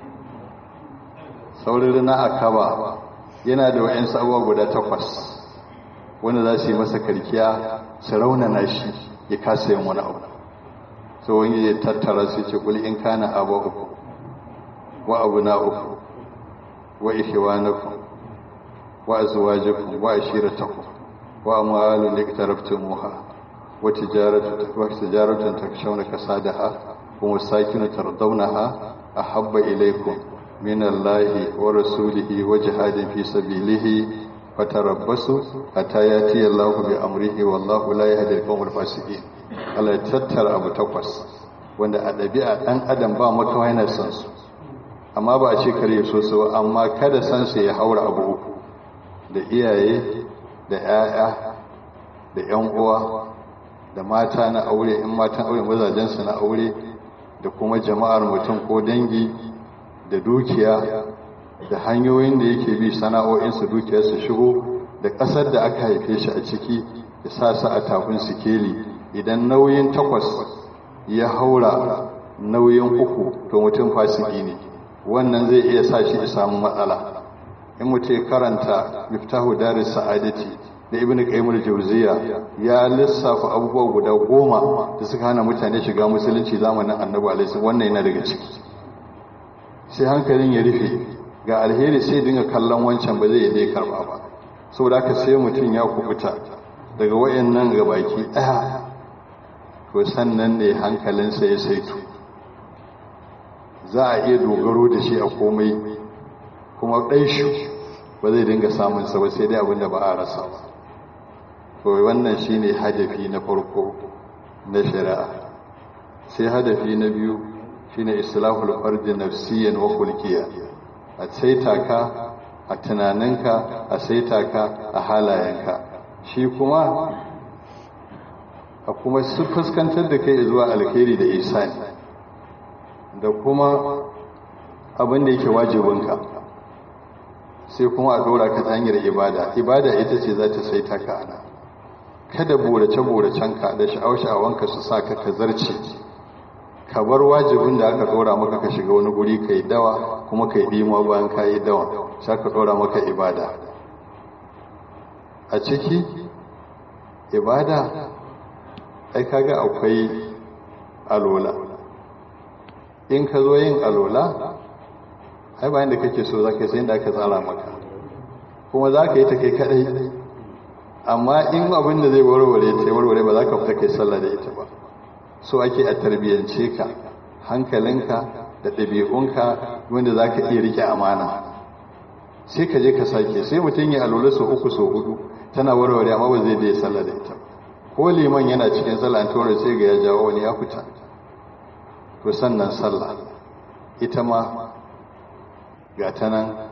saurin rana a kaba yana da wa'yansu abuwa guda takwas wanda za su yi masa karkiya su raunana shi ya kasa yin wani abu so wani ya tattara su ce kuli in kana abu uku wa abu na uku wa ihwanakum wa azwajukum wa ashiratakum wa amwalun iktaraftumuha wa tijaratu wa tijaratun takshawna kasadaha wa masakin tardawnaha ahabba ilaykum min Allahi wa rasulihi wa jihadin fi sabilihi fatarabbasu hatta yati Allahu bi amrihi wallahu la yahdi al-qawmal fasiqin Allah ya tattara abu takwas wanda a ɗabi'a ɗan adam ba makawa yana san su amma ba a ce kare so su amma kada san su ya haura abu uku da iyaye da 'ya'ya da 'yan uwa da mata na aure in matan aure mazajensu na aure da kuma jama'ar mutum ko dangi da dukiya da hanyoyin da yake bi sana'o'insu dukiyar su shigo da ƙasar da aka haife shi a ciki da sa su a tafin sikeli idan nauyin takwas ya haura nauyin uku to mutum fasiki ne wannan zai iya sa shi ya samu matsala in mutum karanta miftahu daris sa'adati da ibn qayyim al-jawziya ya lissafa abubuwa guda goma da suka hana mutane shiga musulunci zamanin annabi alaihi wannan yana daga ciki sai hankalin ya rufe ga alheri sai dinga kallon wancan ba zai dai karba ba saboda haka sai mutum ya kubuta daga wayannan gabaki daya to sannan ne hankalinsa ya saitu za a iya dogaro da shi a komai kuma ɗaishi ba zai dinga samunsa ba sai dai abinda ba a rasa ba to wannan shi ne hadafi na farko na shari'a sai hadafi na biyu shi ne islahul farji nafsiyan wa kulkiya a saita ka a tunaninka a saita ka a halayenka shi kuma a kuma su fuskantar da kai zuwa alkhairi da isani da kuma abin da yake wajibinka sai kuma a dora ka ta hanyar ibada ibada ita ce za ta saita ka ana kada borace-boracenka da sha'awa-sha'awanka su sa ka zarce ka bar wajibin da aka dora maka ka shiga wani guri ka yi dawa kuma ka yi ɗima bayan ka yi dawa sai ka dora maka ibada a ciki ibada ai kaga akwai alola in ka zo yin alola ai bayan da kake so za ka yi sai da aka tsara maka kuma za ka yi ta kai kadai amma in abin da zai warware ta warware ba za ka fita kai sallah da ita ba so ake a tarbiyyance ka hankalinka da ɗabi'unka wanda za ka iya rike amana sai ka je ka sake sai mutum ya alola sau uku sau hudu tana warware amma ba zai da ya sallah da ita ko liman yana cikin sallah an tura sai ga ya jawo wani ya fita to sannan sallah ita ma ga ta nan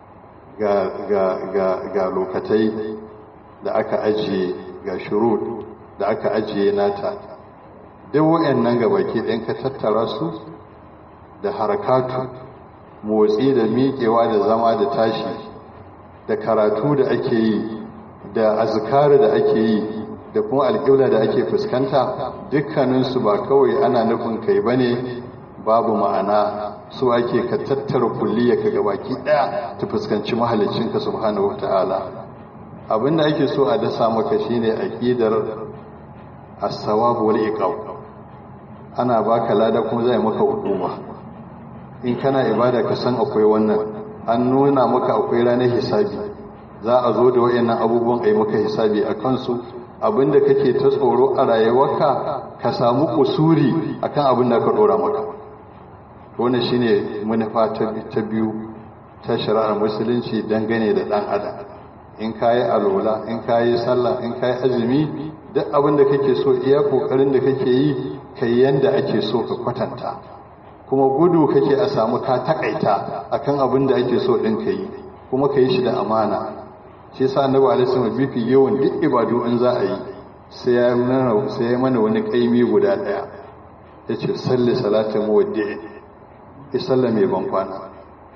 ga lokatai da aka ajiye ga shurut da aka ajiye nata duk wayannan gabaki ɗin ka tattara su da harakatu motsi da miƙewa da zama da tashi da karatu da ake yi da azkari da ake yi da kuma alƙibla da ake fuskanta dukkaninsu ba kawai ana nufin kai ba ne babu ma'ana su ake ka tattara kulliya ka gabaki ɗaya ta fuskanci mahalicinka subhanahu wata'ala abinda ake so a dasa maka shine aqidar as-sawab wal iqab ana baka lada kuma zai maka hukuma in kana ibada ka san akwai wannan an nuna maka akwai ranar hisabi za a zo da wayannan abubuwan ai maka hisabi a kansu abinda kake ta tsoro a rayuwarka ka samu kusuri akan abin da ka dora maka wannan shine manufa ta biyu ta shari'ar musulunci dangane da dan adam in kayi alola in kayi sallah in kayi azumi duk abin da kake so iya kokarin da kake yi kai yanda ake so ka kwatanta kuma gudu kake a samu ka takaita akan abin da ake so ɗin ka yi kuma ka yi shi da amana shi sa annabi alaihi wasallam bifi yawan duk ibadu in za a yi sai ya mana sai ya mana wani kaimi guda daya yace salli salatin muwaddi ki salla mai ban kwana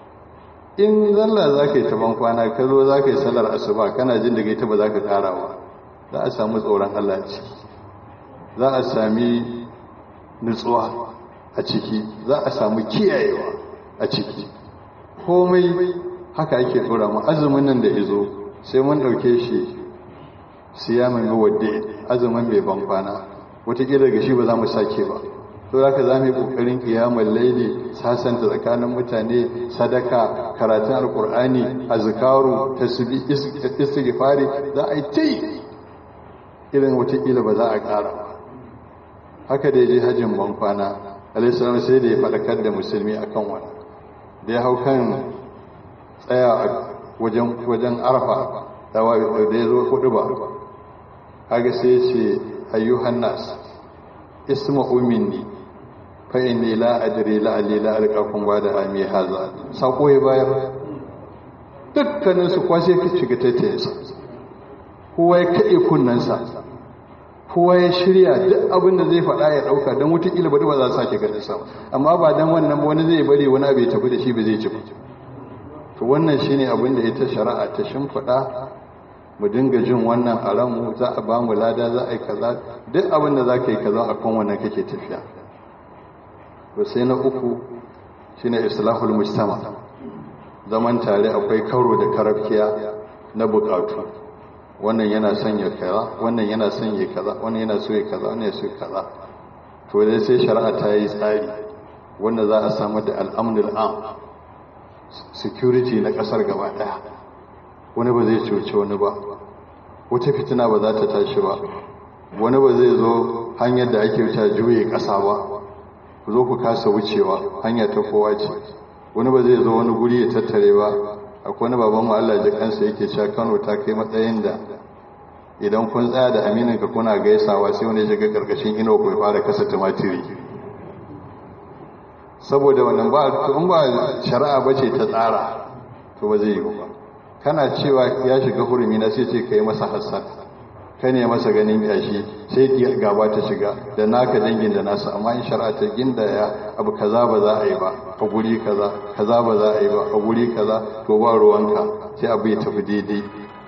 in zalla zaka yi ta ban kwana ka zo zaka yi sallar asuba kana jin daga ita ba zaka kara ba za a samu tsoron Allah ciki za a sami nutsuwa a ciki za a samu kiyayewa a ciki komai haka ake tsora mu azumin nan da izo sai mun ɗauke shi siyamin mawadde azumin mai ban kwana wataƙila daga shi ba za mu sake ba to haka za mu yi ƙoƙarin ƙiyamar laili sasanta tsakanin mutane sadaka karatun alƙur'ani azkaru tasbi istighfari za a yi ta yi irin wataƙila ba za a ƙara ba haka da ya je hajjin ban kwana alaihissalam sai da ya faɗakar da musulmi akan wani da ya hau kan tsaya a wajen arfa da ya zo hudu ba haka sai ce ayyuhan nas isma'u minni fa inni la adri la alli la alqakum wa da ami haza sako ya bayar dukkanin su kwashe ka shiga tattayensa kowa ya kade kunnansa kowa ya shirya duk abin da zai faɗa ya ɗauka don wutakila ba za a sake ganin sa amma ba don wannan wani zai bari wani abu ya tafi da shi ba zai ci to wannan shine abin da ita shari'a ta shimfiɗa mu dinga jin wannan a ranmu za a ba mu lada za a yi kaza duk abin da za ka yi kaza a kan wannan kake tafiya to sai na uku shine islahul mujtama zaman tare akwai karo da karafkiya na bukatu wannan yana son ya kaza wannan yana son ya kaza wannan yana so ya kaza wannan ya so ya kaza to dai sai shari'a ta yi tsari wanda za a samu da al'amnul am security na kasar gaba daya wani ba zai cuce wani ba wata fitina ba za ta tashi ba wani ba zai zo hanyar da ake wuce juye kasa ba ku zo ku kasa wucewa hanya ta kowa ce wani ba zai zo wani guri ya tattare ba akwai wani baban mu Allah ji kansa yake cewa Kano ta kai matsayin da idan kun tsaya da aminin ka kuna gaisawa sai wani ya shiga karkashin ino ku fara kasa tumatiri saboda wannan ba in ba shari'a bace ta tsara to ba zai yi ba kana cewa ya shiga hurumi na sai ce kai masa hassan ka ne masa ganin yashi sai gaba ta shiga da naka dangin da nasa amma in shari'a ta ginda ya abu kaza ba za a yi ba a guri kaza kaza ba za a yi ba a guri kaza to ba ruwanka sai abu ya tafi daidai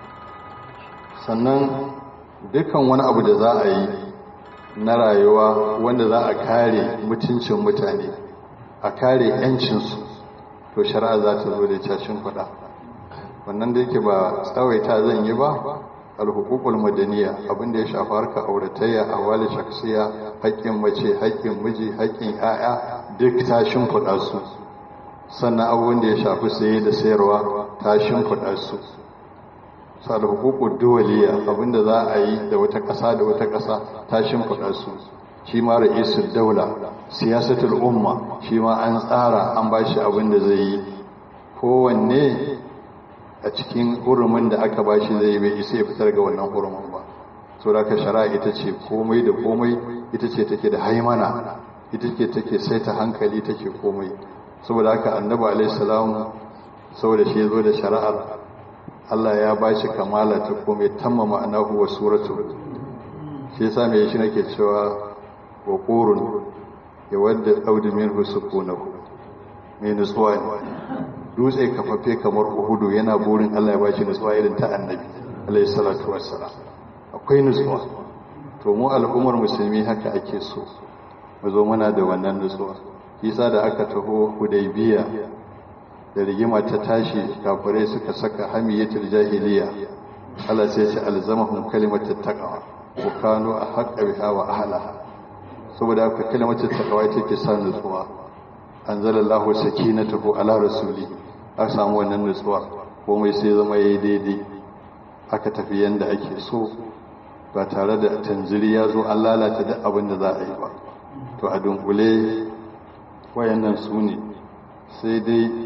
sannan dukkan wani abu da za a yi na rayuwa wanda za a kare mutuncin mutane a kare 'yancinsu to shari'a za ta zo da cashin kuɗa wannan da yake ba tsawaita zan yi ba alhukukul madaniya abinda ya shafi harka auratayya a wali shaksiya haƙƙin mace haƙƙin miji haƙƙin 'ya'ya duk ta shimfiɗa su sannan abubuwan da ya shafi saye da sayarwa ta shimfiɗa su su alhukukul duwaliya abinda za a yi da wata ƙasa da wata ƙasa ta shimfiɗa su shi ma ra'isul daula siyasatul umma shi ma an tsara an ba shi abin da zai yi kowanne a cikin hurumin da aka ba shi zai bai isa ya fitar ga wannan hurumin ba so da ka shara ita ce komai da komai ita ce take da haimana ita ce take saita hankali take komai saboda haka annabi alaihi salam saboda shi zo da shari'ar Allah ya ba shi kamala ta komai tamma ma'anahu wa suratu shi yasa me shi nake cewa wa qurun ya wadda audu minhu sukunahu mai nutsuwa ne dutse kafaffe kamar uhudu yana burin Allah ya ba shi nutsuwa irin ta annabi alayhi salatu wassalam akwai nutsuwa to mu al'ummar musulmi haka ake so mu zo muna da wannan nutsuwa kisa da aka taho hudaybiya da rigima ta tashi kafirai suka saka hamiyatul jahiliya Allah sai ya ce alzamahum kalimatut taqwa wa kanu ahqqa biha wa ahlaha saboda haka kalimatut taqwa ita ke sa nutsuwa anzalallahu sakinatahu ala rasuli aka samu wannan nutsuwa komai sai zama yayi daidai aka tafi yanda ake so ba tare da tanziri ya zo an lalata duk abin da za a yi ba to a dunkule wayannan su ne sai dai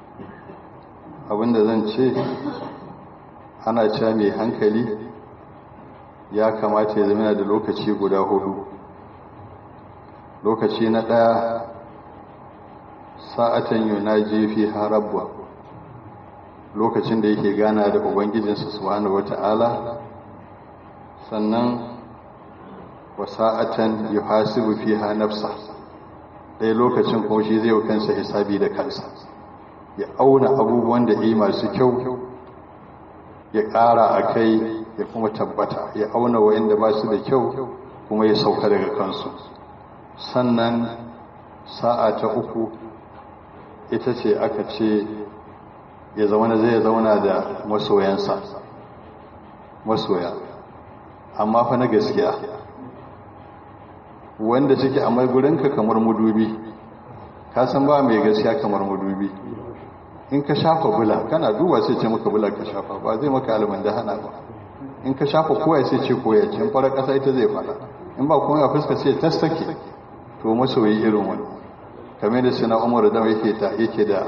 abin da zan ce ana cewa mai hankali ya kamata ya zama da lokaci guda hudu lokaci na ɗaya sa'atan yunaji fiha rabba lokacin da yake gana da ubangijinsa subhanahu wata'ala sannan wa sa'atan yuhasibu fiha nafsa ɗaya lokacin kuma shi zai kansa hisabi da kansa ya auna abubuwan da yi masu kyau ya ƙara a kai ya kuma tabbata ya auna wa'inda ba su da kyau kuma ya sauka daga kansu sannan sa'a ta uku ita ce aka ce ya zauna zai zauna da masoyansa masoya amma fa na gaskiya wanda suke a gurinka kamar mudubi ka san ba mai gaskiya kamar mudubi in ka shafa bula kana duba sai ce maka bula ka shafa ba zai maka alman da hana ba in ka shafa koya sai ce koya ce in fara kasa ita zai fara in ba kuma ya fuska sai ta sake to masoyi irin wani kamar da suna umar da yake ta yake da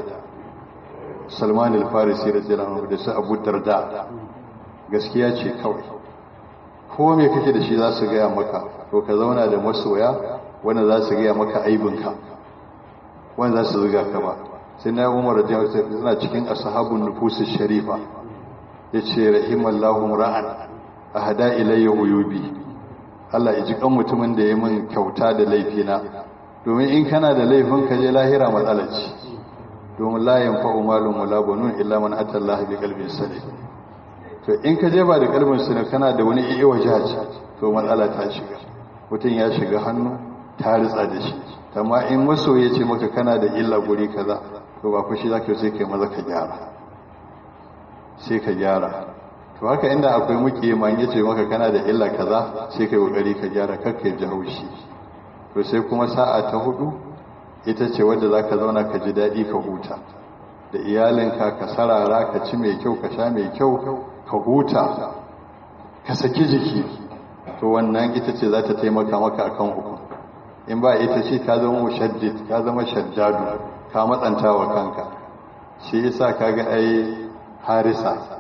salman al-farisi radiyallahu da su abu darda gaskiya ce kawai ko me kake da shi za su gaya maka to ka zauna da masoya wanda za su gaya maka aibinka wanda za su zuga ka ba sai na umar da suna cikin ashabun nufusus sharifa yace rahimallahu ra'an ahada ilayya uyubi Allah ya ji kan mutumin da ya min kyauta da laifina domin in kana da laifin ka je lahira matsala ce domin la yanfa'u malun wala banun illa man ata Allah bi qalbin salim to in ka je ba da kalbin salim kana da wani iya wajaji to matsala ta shiga mutum ya shiga hannu ta ritsa da shi amma in maso ya ce maka kana da illa guri kaza to ba fushi zaka sai kai maza ka gyara sai ka gyara to haka inda akwai muke man yace maka kana da illa kaza sai kai kokari ka gyara kakka ji haushi to sai kuma sa'a ta hudu ita ce wadda zaka zauna ka ji dadi ka huta da iyalinka ka sarara ka ci mai kyau ka sha mai kyau ka huta ka saki jiki to wannan ita ce za ta taimaka maka akan uku in ba ita ce ka zama mushaddid ka zama shaddadu ka matsanta wa kanka shi yasa kaga ai harisa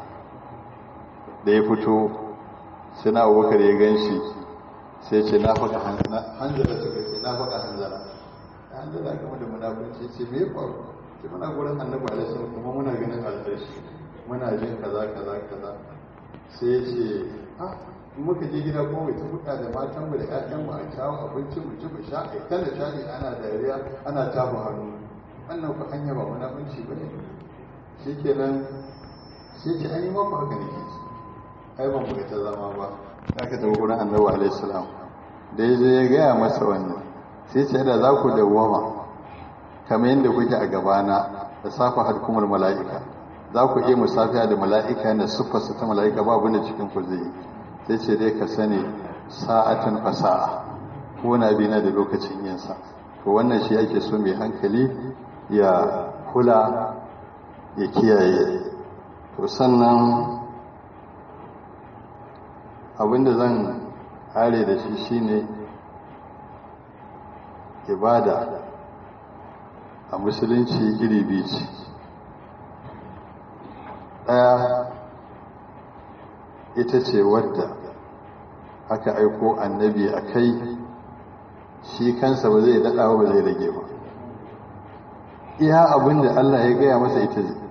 da ya fito suna abubakar ya gan shi sai ce na faɗa hanzara suka ce na faɗa hanzara hanzara game da munafunci ce me faru ce muna gurin annabi alaihi kuma muna ganin alƙarshi muna jin kaza kaza kaza sai ya ce ah in muka je gida kuma mai tafuka da matan mu da ƴaƴan mu a kawo abinci mu ci mu sha a kalla shaɗi ana dariya ana tafa hannu wannan ku hanya ba munafunci ba ne shikenan sai ce an yi maku haka ne ke ai ban buga ta zama ba aka tafi gurin annabi alaihi salam da ya je ya gaya masa wannan sai ce da za ku dawwama kamar yadda kuke a gabana da safa hadkumul mala'ika za ku iya musafiya da mala'ika da siffarsa ta mala'ika babu da cikin ku zai sai ce dai ka sani sa'atin fasa'a ko na bi na da lokacin yinsa to wannan shi ake so mai hankali ya kula ya kiyaye to sannan abinda zan kare da shi shine ibada a musulunci iri biyu ce ɗaya ita ce wadda aka aiko annabi a kai shi kansa ba zai daɗa ba zai rage ba iya abin da Allah ya gaya masa ita zai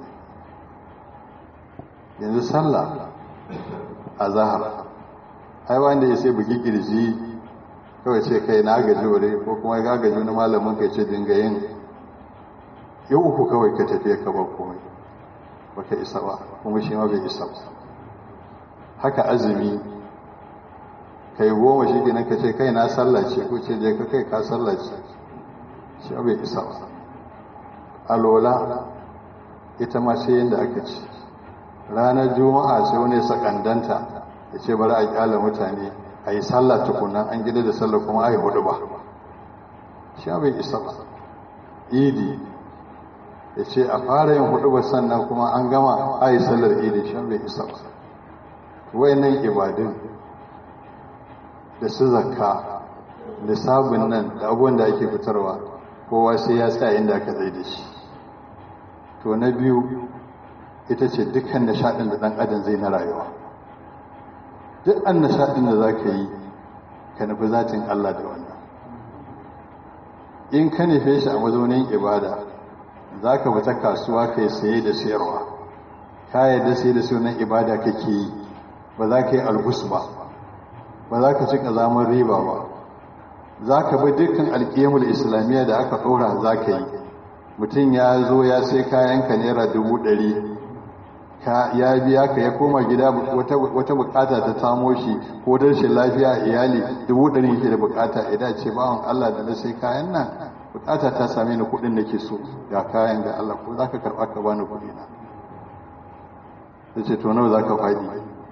yanzu sallah a zahar ai wanda ya sai buki kirji kawai ce kai na gaji wuri ko kuma ya gaji wani malamin kai ce dinga yin yau uku kawai ka tafiya ka ba komai baka isa ba kuma shi ma bai isa ba haka azumi kai goma shi kenan ka ce kai na sallace ko ce je ka kai ka sallace shi bai isa ba alola ita ma sai yadda aka ce ranar juma'a sai wani sakandanta ya ce bari a kyala mutane a yi sallah tukunan an gida da sallah kuma a yi hudu ba shi bai isa ba idi ya ce a fara yin hudu ba sannan kuma an gama a yi sallar idi shi bai isa ba wayannan ibadun da su zakka da sabon nan da abubuwan da ake fitarwa kowa sai ya tsaya inda aka zai da shi to na biyu ita ce dukkan nishaɗin da ɗan adam zai na rayuwa duk an nishaɗin da za ka yi ka nufi zatin Allah da wannan in ka nufe shi a mazaunin ibada za ka fita kasuwa kai saye da sayarwa ka yadda sai da sunan ibada kake yi ba za ka yi albus ba ba za ka ci ƙazamin riba ba za ka bi dukkan alƙiyamul islamiyya da aka ɗora za ka yi mutum ya zo ya sai kayanka naira dubu ɗari ya biya ka ya koma gida wata bukata ta samo shi ko rashin lafiya a iyali dubu ɗari yake da bukata idan ce bawan Allah da na sai kayan nan bukata ta same ni kuɗin da ke so ga kayan ga Allah ko za ka karɓa ka bani kuɗi na ya ce to nawa za ka faɗi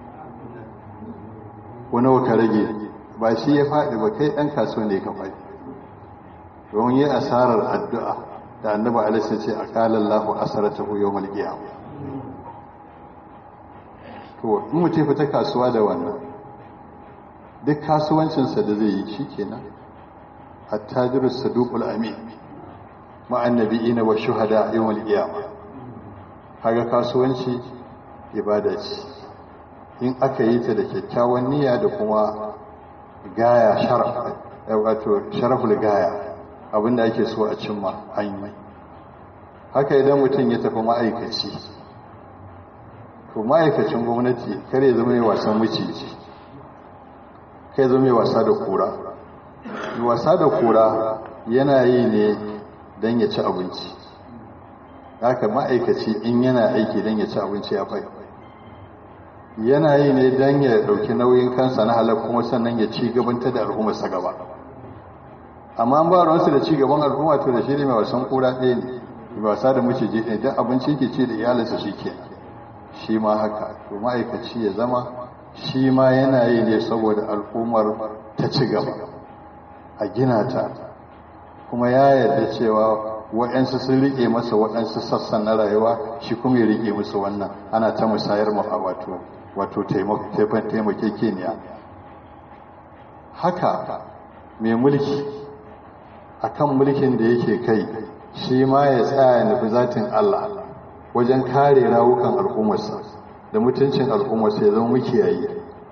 ko nawa ka rage ba shi ya faɗi ba kai ɗan kasuwa ne ka faɗi domin yi asarar addu'a da annaba alisa ce a kalan lahu asarata ko yau malgiya to in mutum fita kasuwa da wannan duk kasuwancinsa da zai yi shi kenan attajirus saduqul amin ma'an nabiyina wa shuhada yawmal qiyamah kaga kasuwanci ibada ce in aka yi ta da kyakkyawan niyya da kuma gaya sharaf wato sharaful gaya abinda ake so a cimma an yi haka idan mutum ya tafi ma'aikaci to ma'aikacin gwamnati kare zama mai wasan maciji kai zama mai wasa da kura wasa da kura yana yi ne don ya ci abinci haka ma'aikaci in yana aiki don ya ci abinci ya fai yana yi ne don ya dauki nauyin kansa na halar kuma sannan ya ci gabanta da al'ummarsa gaba amma ba ruwansu da ci gaban al'umma to da shi ne mai wasan kura ɗaya ne mai wasa da maciji ne don abinci ke ce da iyalinsa shi ke shi ma haka to ma'aikaci ya zama shi ma yana yi ne saboda al'ummar ta ci gaba a gina ta kuma ya yarda cewa waɗansu sun riƙe masa waɗansu sassan na rayuwa shi kuma ya riƙe musu wannan ana ta musayar mu a wato wato taimakekeniya haka mai mulki akan mulkin da yake kai shi ma ya tsaya nufi zatin Allah wajen kare rawukan al'ummarsa da mutuncin al'ummarsa ya zama mukiyayi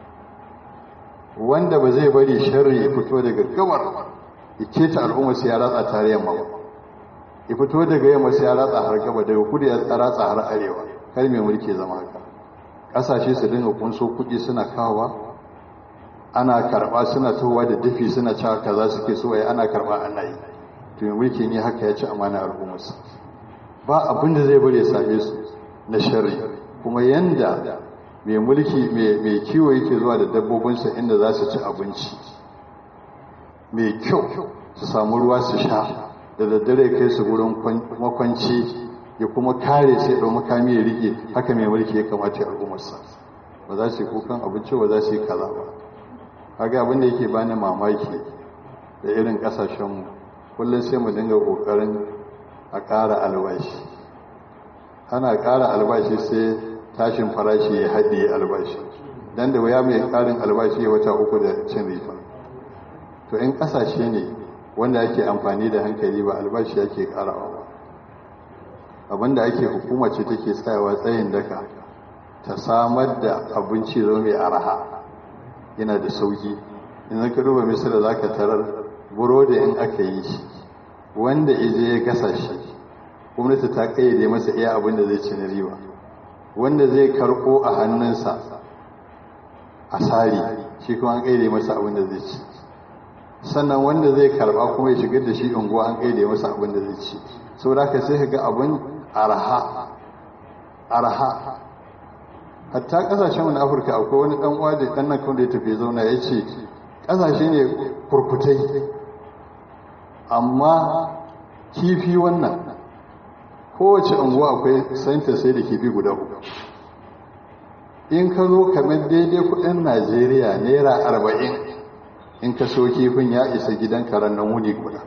wanda ba zai bari sharri ya fito daga gabar ya keta al'ummarsa ya ratsa tare yamma ba ya fito daga yamma sai ya ratsa har gaba daga kudu ya ratsa har arewa kar mai mulki zama haka kasashe su dinga kunso kuɗi suna kawowa ana karɓa suna towa da dafi suna cewa kaza suke so ai ana karɓa ana yi to mai mulki ne haka ya ci amana al'ummarsa ba abin da zai bari ya same su na sharri kuma yanda mai mulki mai kiwo yake zuwa da dabbobinsa inda za su ci abinci mai kyau su samu ruwa su sha da daddare kai su wurin makwanci ya kuma kare sai ɗau makami ya rike haka mai mulki ya kamata ya al'ummarsa ba za su yi kukan abinci ba za su yi kaza ba haka abin da yake bani mamaki da irin ƙasashenmu kullum sai mu dinga ƙoƙarin a ƙara albashi ana ƙara albashi sai tashin farashi ya haɗe albashi don da waya mai ƙarin albashi ya wata uku da cin rifa to in ƙasashe ne wanda ake amfani da hankali ba albashi ake ƙarawa ba abinda ake hukuma ce take tsayawa tsayin daka ta samar da abinci zo mai araha yana da sauki in ka duba misali za ka tarar burodi in aka yi shi wanda ije ya gasa shi gwamnati ta kayyade masa iya abin da zai ci na riba wanda zai karko a hannunsa a sari shi kuma an kayyade masa abin da zai ci sannan wanda zai karba kuma ya shigar da shi unguwa an kayyade masa abin da zai ci sau da ka sai ka ga abin arha arha hatta kasashen na afirka akwai wani dan uwa da dan nan kawai da ya tafi zauna ya ce kasashe ne kurkutai amma kifi wannan kowace unguwa akwai santa sai da kifi guda uku in ka zo kamar daidai kudin najeriya naira arba'in in ka so kifin ya isa gidan karen nan wuni guda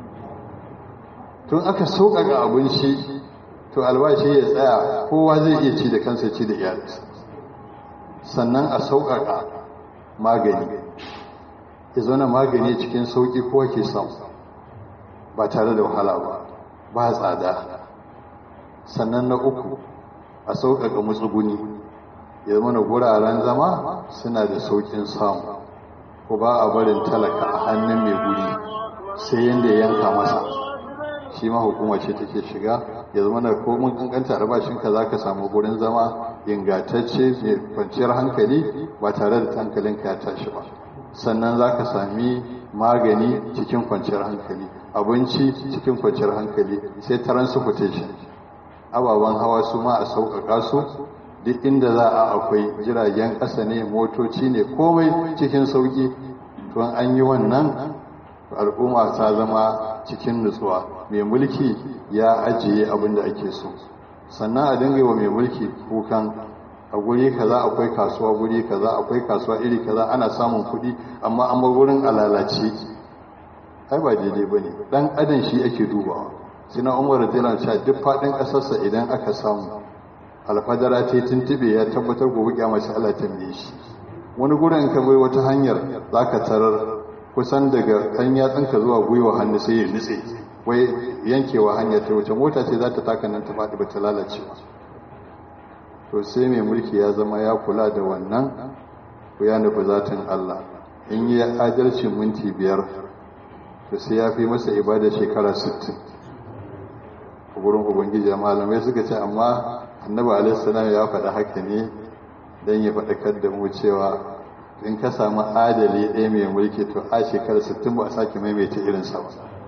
tun aka sauƙaƙa abinci to albashi ya tsaya kowa zai iya ci da kansa ci da iyalinsa sannan a sauƙaƙa magani ya zauna magani cikin sauƙi kowa ke samu ba tare da wahala ba ba tsada sannan na uku a sauƙaƙa matsuguni ya zama na guraren zama suna da sauƙin samu ko ba a barin talaka a hannun mai guri sai yadda ya yanka masa shi ma hukuma ce take shiga ya zama na komin kankanta albashinka za ka samu gurin zama ingantacce mai kwanciyar hankali ba tare da hankalinka ya tashi ba sannan za ka sami magani cikin kwanciyar hankali abinci cikin kwanciyar hankali sai transportation ababen hawa su ma a sauƙaƙa su duk inda za a akwai jiragen ƙasa ne motoci ne komai cikin sauƙi to an yi wannan al'umma ta zama cikin nutsuwa mai mulki ya ajiye abin da ake so sannan a dinga wa mai mulki kukan a guri kaza akwai kasuwa guri kaza akwai kasuwa iri kaza ana samun kuɗi amma an bar wurin alalace ai ba daidai ba ne ɗan adam shi ake dubawa sina umar radiyallahu cewa duk faɗin ƙasarsa idan aka samu alfadara ta yi tuntube ya tabbatar gobe kyamar shi Allah tambaye shi wani gurin ka bai wata hanyar za ka tarar kusan daga kan yatsinka zuwa gwiwa hannu sai ya nutse wai yankewa hanyar ta wuce mota ce za ta taka nan ta faɗi ba ta lalace to sai mai mulki ya zama ya kula da wannan ko ya nufi zatin Allah in yi adalci minti biyar to sai ya fi masa ibada shekara 60 a gurin ubangiji malamai suka ce amma annabi alaihi ya faɗa haka ne don ya faɗakar da mu cewa in ka samu adali ɗaya mai mulki to a shekarar 60 ba a sake maimaita irinsa ba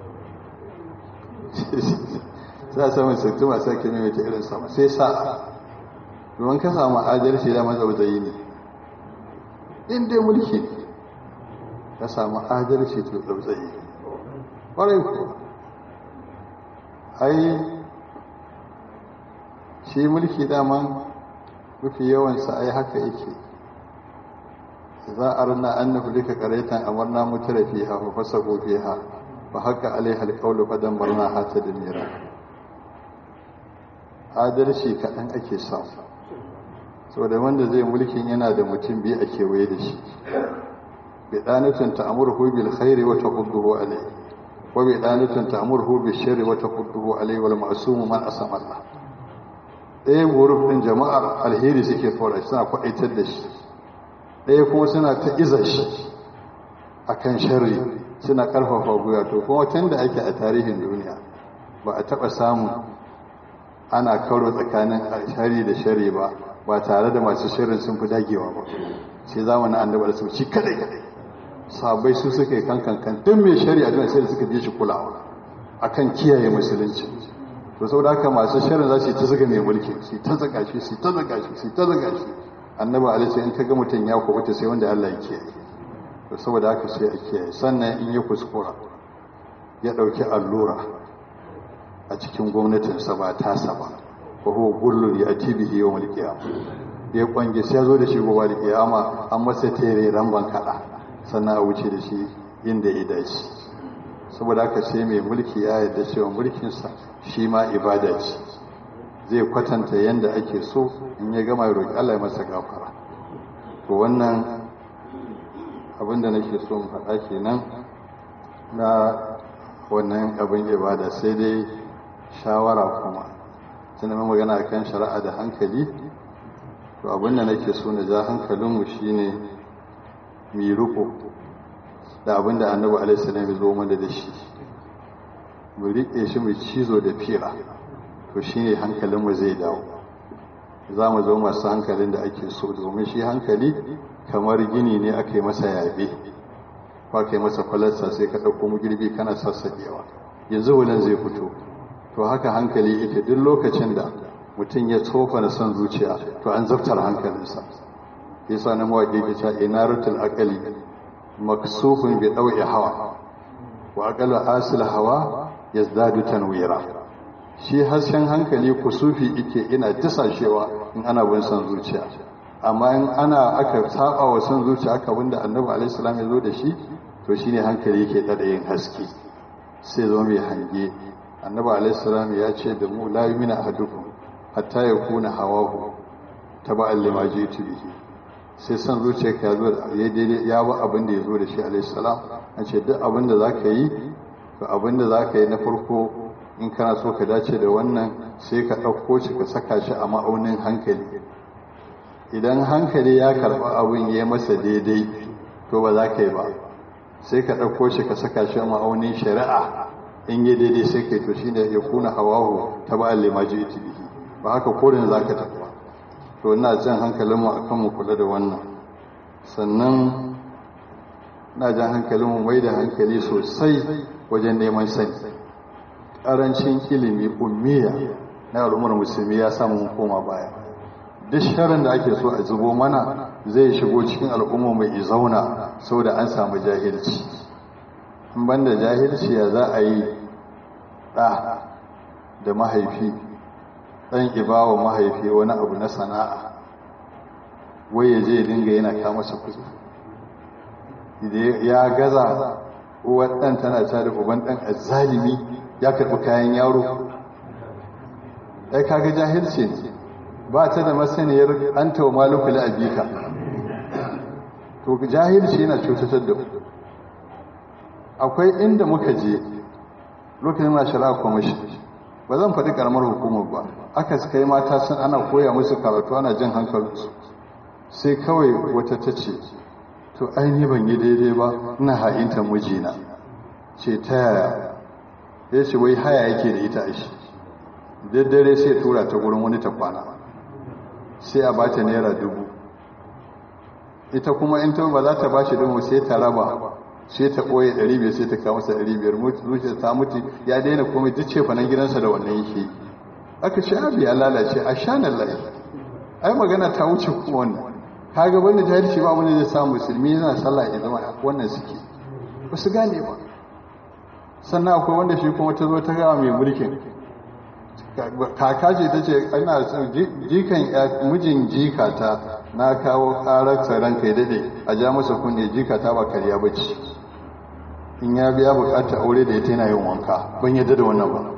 za a samun 60 ba a sake maimaita irinsa ba sai sa'a domin ka samu adalci da mazauzayi ne in dai mulki ne ka samu adalci to zauzai ƙwarai ku ai shi mulki daman mafi yawansa ai haka yake za a rana an nufi duka karaitan amarna mutara fiha wa fasako fiha ba haka alaiha alƙawlu fadan barna hata da mira adalci kaɗan ake samu saboda wanda zai mulkin yana da mutum biyu a kewaye da shi bidanatun ta'murhu bil khairi wa taqudduhu alayhi wa bidanatun ta'murhu bil sharri wa taqudduhu alayhi wal ma'sum man asama Allah ɗaya guruf ɗin jama'ar alheri suke fara suna kwaɗaitar da shi ɗaya kuma suna ta iza shi akan sharri suna ƙarfafa guya to kuma tun da ake a tarihin duniya ba a taɓa samun ana karo tsakanin shari da shari ba ba tare da masu shirin sun fi dagewa ba sai zamanin annabar su ci kadai sabai su suka yi kankan kan duk mai shari'a don sai da suka je shi kulawa akan kiyaye musulunci to saboda haka masu shirin za su yi ta zaga mai mulki su ta zaga shi su ta zaga shi su ta zaga shi annabi alaihi in ka ga mutum ya kubuta sai wanda Allah ya kiyaye to saboda haka sai a kiyaye sannan in ya kuskura ya dauki allura a cikin gwamnatinsa ba tasa ba wa huwa gullun yati bihi yawm al-qiyamah ya kwange sai ya zo da shi gobe al-qiyama an masa tere ramban kada sannan a wuce da shi inda ya dace saboda haka sai mai mulki ya yarda cewa mulkinsa shi ma ibada ce zai kwatanta yanda ake so in ya gama ya roki Allah ya masa gafara to wannan abinda nake so in faɗa kenan na wannan abin ibada sai dai shawara kuma tunda mai magana kan shari'a da hankali to abin da nake so na ja hankalinmu shine mi riko da abin da annabi alaihi salam ya zo mana da shi mu riƙe shi mu cizo da fira to shine hankalinmu zai dawo za mu zo masu hankalin da ake so domin shi hankali kamar gini ne aka yi masa yabe ko aka yi masa kwalarsa sai ka ɗauko mu girbi kana sassaƙewa yanzu wulan zai fito to haka hankali ita duk lokacin da mutum ya tsofa na son zuciya to an zaftar hankalinsa yasa na mawaƙi ke cewa inaratul aqali maksufun bi dawi hawa wa aqalu asil hawa yazdadu tanwira shi hasken hankali kusufi yake ina disashewa in ana bin son zuciya amma in ana aka saba wa son zuciya aka wanda annabi alaihi salam ya zo da shi to shine hankali yake dada yin haske sai zo mai hange annabi alaihissalam ya ce da mu la yumina ahadukum hatta yakuna hawahu taba'an lima jitu bihi sai san zuciyarka ya zo ya daidai ya ba abin da ya zo da shi alaihissalam an ce duk abin da zaka yi to abin da zaka yi na farko in kana so ka dace da wannan sai ka ɗauko shi ka saka shi a ma'aunin hankali idan hankali ya karɓi abin ya masa daidai to ba za ka yi ba sai ka ɗauko shi ka saka shi a ma'aunin shari'a in yi daidai sai kai to shine ya kuna hawahu ta ba lima ji iti bihi ba haka korin za ka tafi to ina jan hankalinmu a kan mu kula da wannan sannan na jan hankalinmu mai da hankali sosai wajen neman sani ƙarancin ilimi ummiya na al'ummar musulmi ya samu mun koma baya duk sharin da ake so a zubo mana zai shigo cikin al'umma mai zauna saboda an samu jahilci in banda jahilci ya za a yi ɗa da mahaifi ɗan ibawa mahaifi wani abu na sana'a wai ya je dinga yana kama masa kuɗi ya gaza uwar ɗan tana ta da uban ɗan azzalimi ya karɓi kayan yaro ai kaga jahilci ne ba ta da masaniyar an tawa malukuli a bika to jahilci yana cutatar da akwai inda muka je lokacin na shari'a kwamishin ba zan faɗi ƙaramar hukumar ba aka suka yi mata sun ana koya musu karatu ana jin hankalinsu sai kawai wata ta ce to aini ban yi daidai ba ina ha'inta mijina ce ta yaya ya ce wai haya yake da ita a shi daddare sai tura ta gurin wani ta kwana sai a ba ta naira dubu ita kuma in ta ba za ta ba shi dubu sai ta raba sai ta ɓoye ɗari biyar sai ta kawo masa ɗari biyar zuciya ta mutu ya daina komai duk ce fanan gidansa da wannan yake aka ce abi ya lalace a shanan lai ai magana ta wuce kuma wannan kaga wanda jahilci ba wanda zai samu musulmi yana sallah ya zama wannan suke ba su gane ba sannan akwai wanda shi kuma ta zo ta gawa mai mulkin kaka ce ta ce ina jikan mijin jikata na kawo karar tsaron kai dade a ja masa kunne jikata ba karya bacci in ya biya bukata aure da ya tana yin wanka ban yadda da wannan ba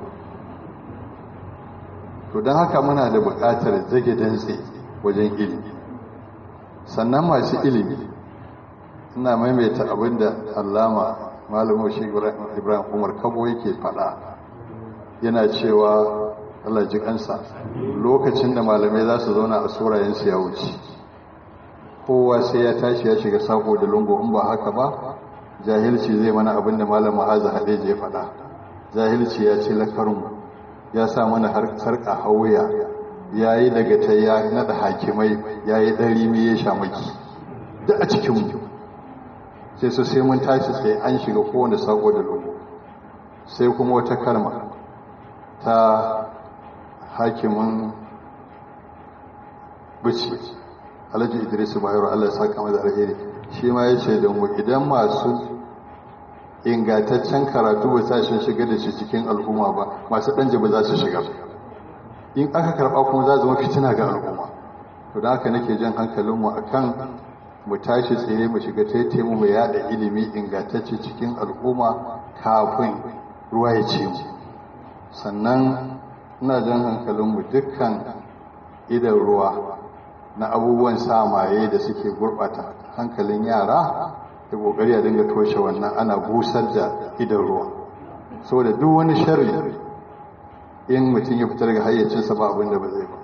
to don haka muna da bukatar zage dantse wajen ilimi sannan masu ilimi ina maimaita abinda allama malamin shi ibrahim umar kabo yake faɗa yana cewa Allah ji kansa lokacin da malamai za su zauna a surayensu ya wuce kowa sai ya tashi ya shiga sako da lungu in ba haka ba jahilci zai mana abin da malam ma'aza hadeji ya faɗa jahilci ya ce lakarmu ya sa mana har sarƙa hauya ya yi daga ta ya naɗa hakimai ya yi ɗari mai ya shamaki duk a cikinmu sai su sai mun tashi sai an shiga kowane sako da lungu sai kuma wata kalma ta hakimin bici alhaji idris bayero allah ya saka da alheri shi ma ya ce da mu idan masu ingantaccen karatu ba sa shi shiga da shi cikin al'umma ba masu ɗan ba za su shiga in aka karɓa kuma za zama fitina ga al'umma to da haka nake jan hankalinmu a kan mu tashi tsaye mu shiga taite mu mu yada ilimi ingantacce cikin al'umma kafin ruwa ya ce mu sannan ina jan hankalinmu dukkan idan ruwa na abubuwan samaye da suke gurɓata hankalin yara da ƙoƙari a dinga toshe wannan ana busar da idan ruwa saboda duk wani sharri in mutum ya fitar ga hayyacinsa ba abin da ba zai ba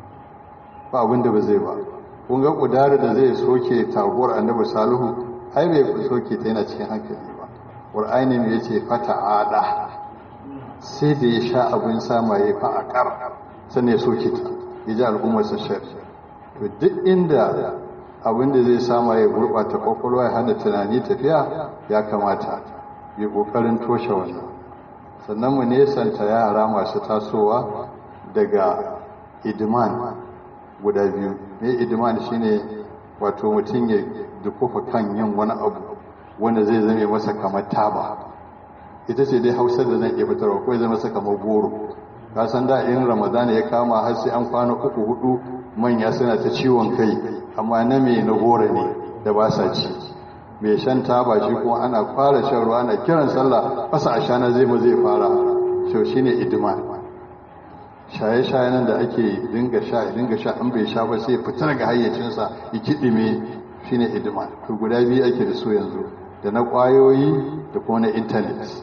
ba abin da ba zai ba kun ga ƙudari da zai soke taguwar annabi salihu ai bai soke ta yana cikin hankali ba ƙur'ani ne ya ce fata ada sai da ya sha abin samaye fa a ƙar sannan ya soke ta ya ji al'ummarsa shari to duk inda abin da zai sama ya gurɓata ƙwaƙwalwa ya hana tunani tafiya ya kamata yi ƙoƙarin toshe wannan sannan mu nesanta yara masu tasowa daga idiman guda biyu mai idiman shine wato mutum ya dukufa kan yin wani abu wanda zai zame masa kamar taba ita ce dai hausar da zan iya fitarwa ko zai masa kamar goro ka san da in ramadana ya kama har sai an kwana uku hudu manya suna ta ciwon kai amma na me na goro ne da ba sa ci mai shan taba shi kuma ana fara shan ruwa ana kiran sallah fasa a shana zai mu zai fara shau shine idman shaye-shaye nan da ake dinga sha dinga sha an bai sha ba sai fita daga hayyacinsa ya kiɗime shine idman to guda biyu ake da su yanzu da na ƙwayoyi da kuma na intanet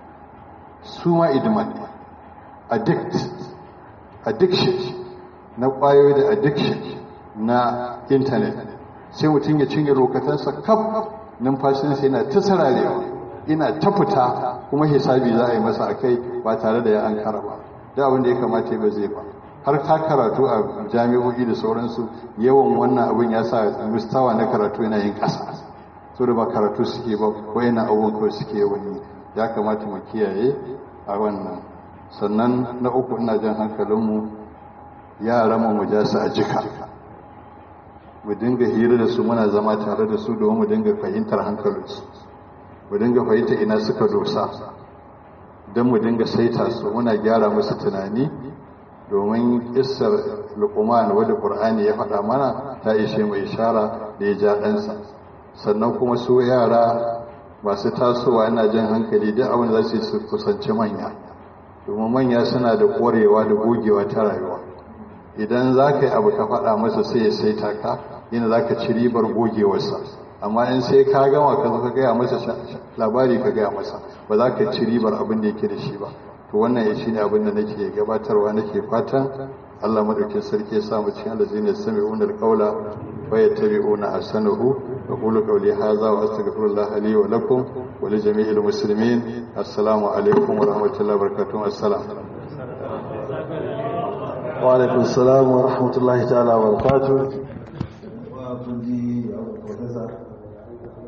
su ma idman ne addict addiction na ƙwayoyi da addiction na intanet sai mutum ya cinye lokatansa kaf numfashinsa yana ta sararewa ina ta fita kuma hisabi za a yi masa akai ba tare da ya an kara ba da abin da ya kamata ba zai ba har ka karatu a jami'o'i da sauransu yawan wannan abin ya sa mustawa na karatu yana yin ƙasa so da ba karatu suke ba wayannan abubuwan kawai suke yawan yi ya kamata mu kiyaye a wannan sannan na uku ina jan hankalinmu yaran mu mu ja su a jika mu dinga hira da su muna zama tare da su domin mu dinga fahimtar hankalinsu mu dinga fahimta ina suka dosa don mu dinga saita su muna gyara musu tunani domin kissar luqman wadda qur'ani ya faɗa mana ta ishe mu ishara da ya ja ɗansa sannan kuma su yara masu tasowa ina jan hankali duk abin da za su kusanci manya domin manya suna da ƙwarewa da gogewa ta rayuwa idan za ka yi abu ka faɗa masa sai ya saita ka yana za ka ci ribar gogewarsa amma in sai ka gama ka zo ka gaya masa labari ka gaya masa ba za ka ci ribar abin da yake da shi ba to wannan ya shi ne abin da nake gabatarwa nake fatan Allah madaukin sarki ya sa mu cikin allazina yastami'una alqawla wa yattabi'una ahsanahu wa qulu qawli hadha wa astaghfirullah li wa lakum wa li jami'il muslimin assalamu alaikum wa rahmatullahi wa barakatuh assalam wa alaikum assalam wa rahmatullahi ta'ala wa barakatuh wa kun ji professor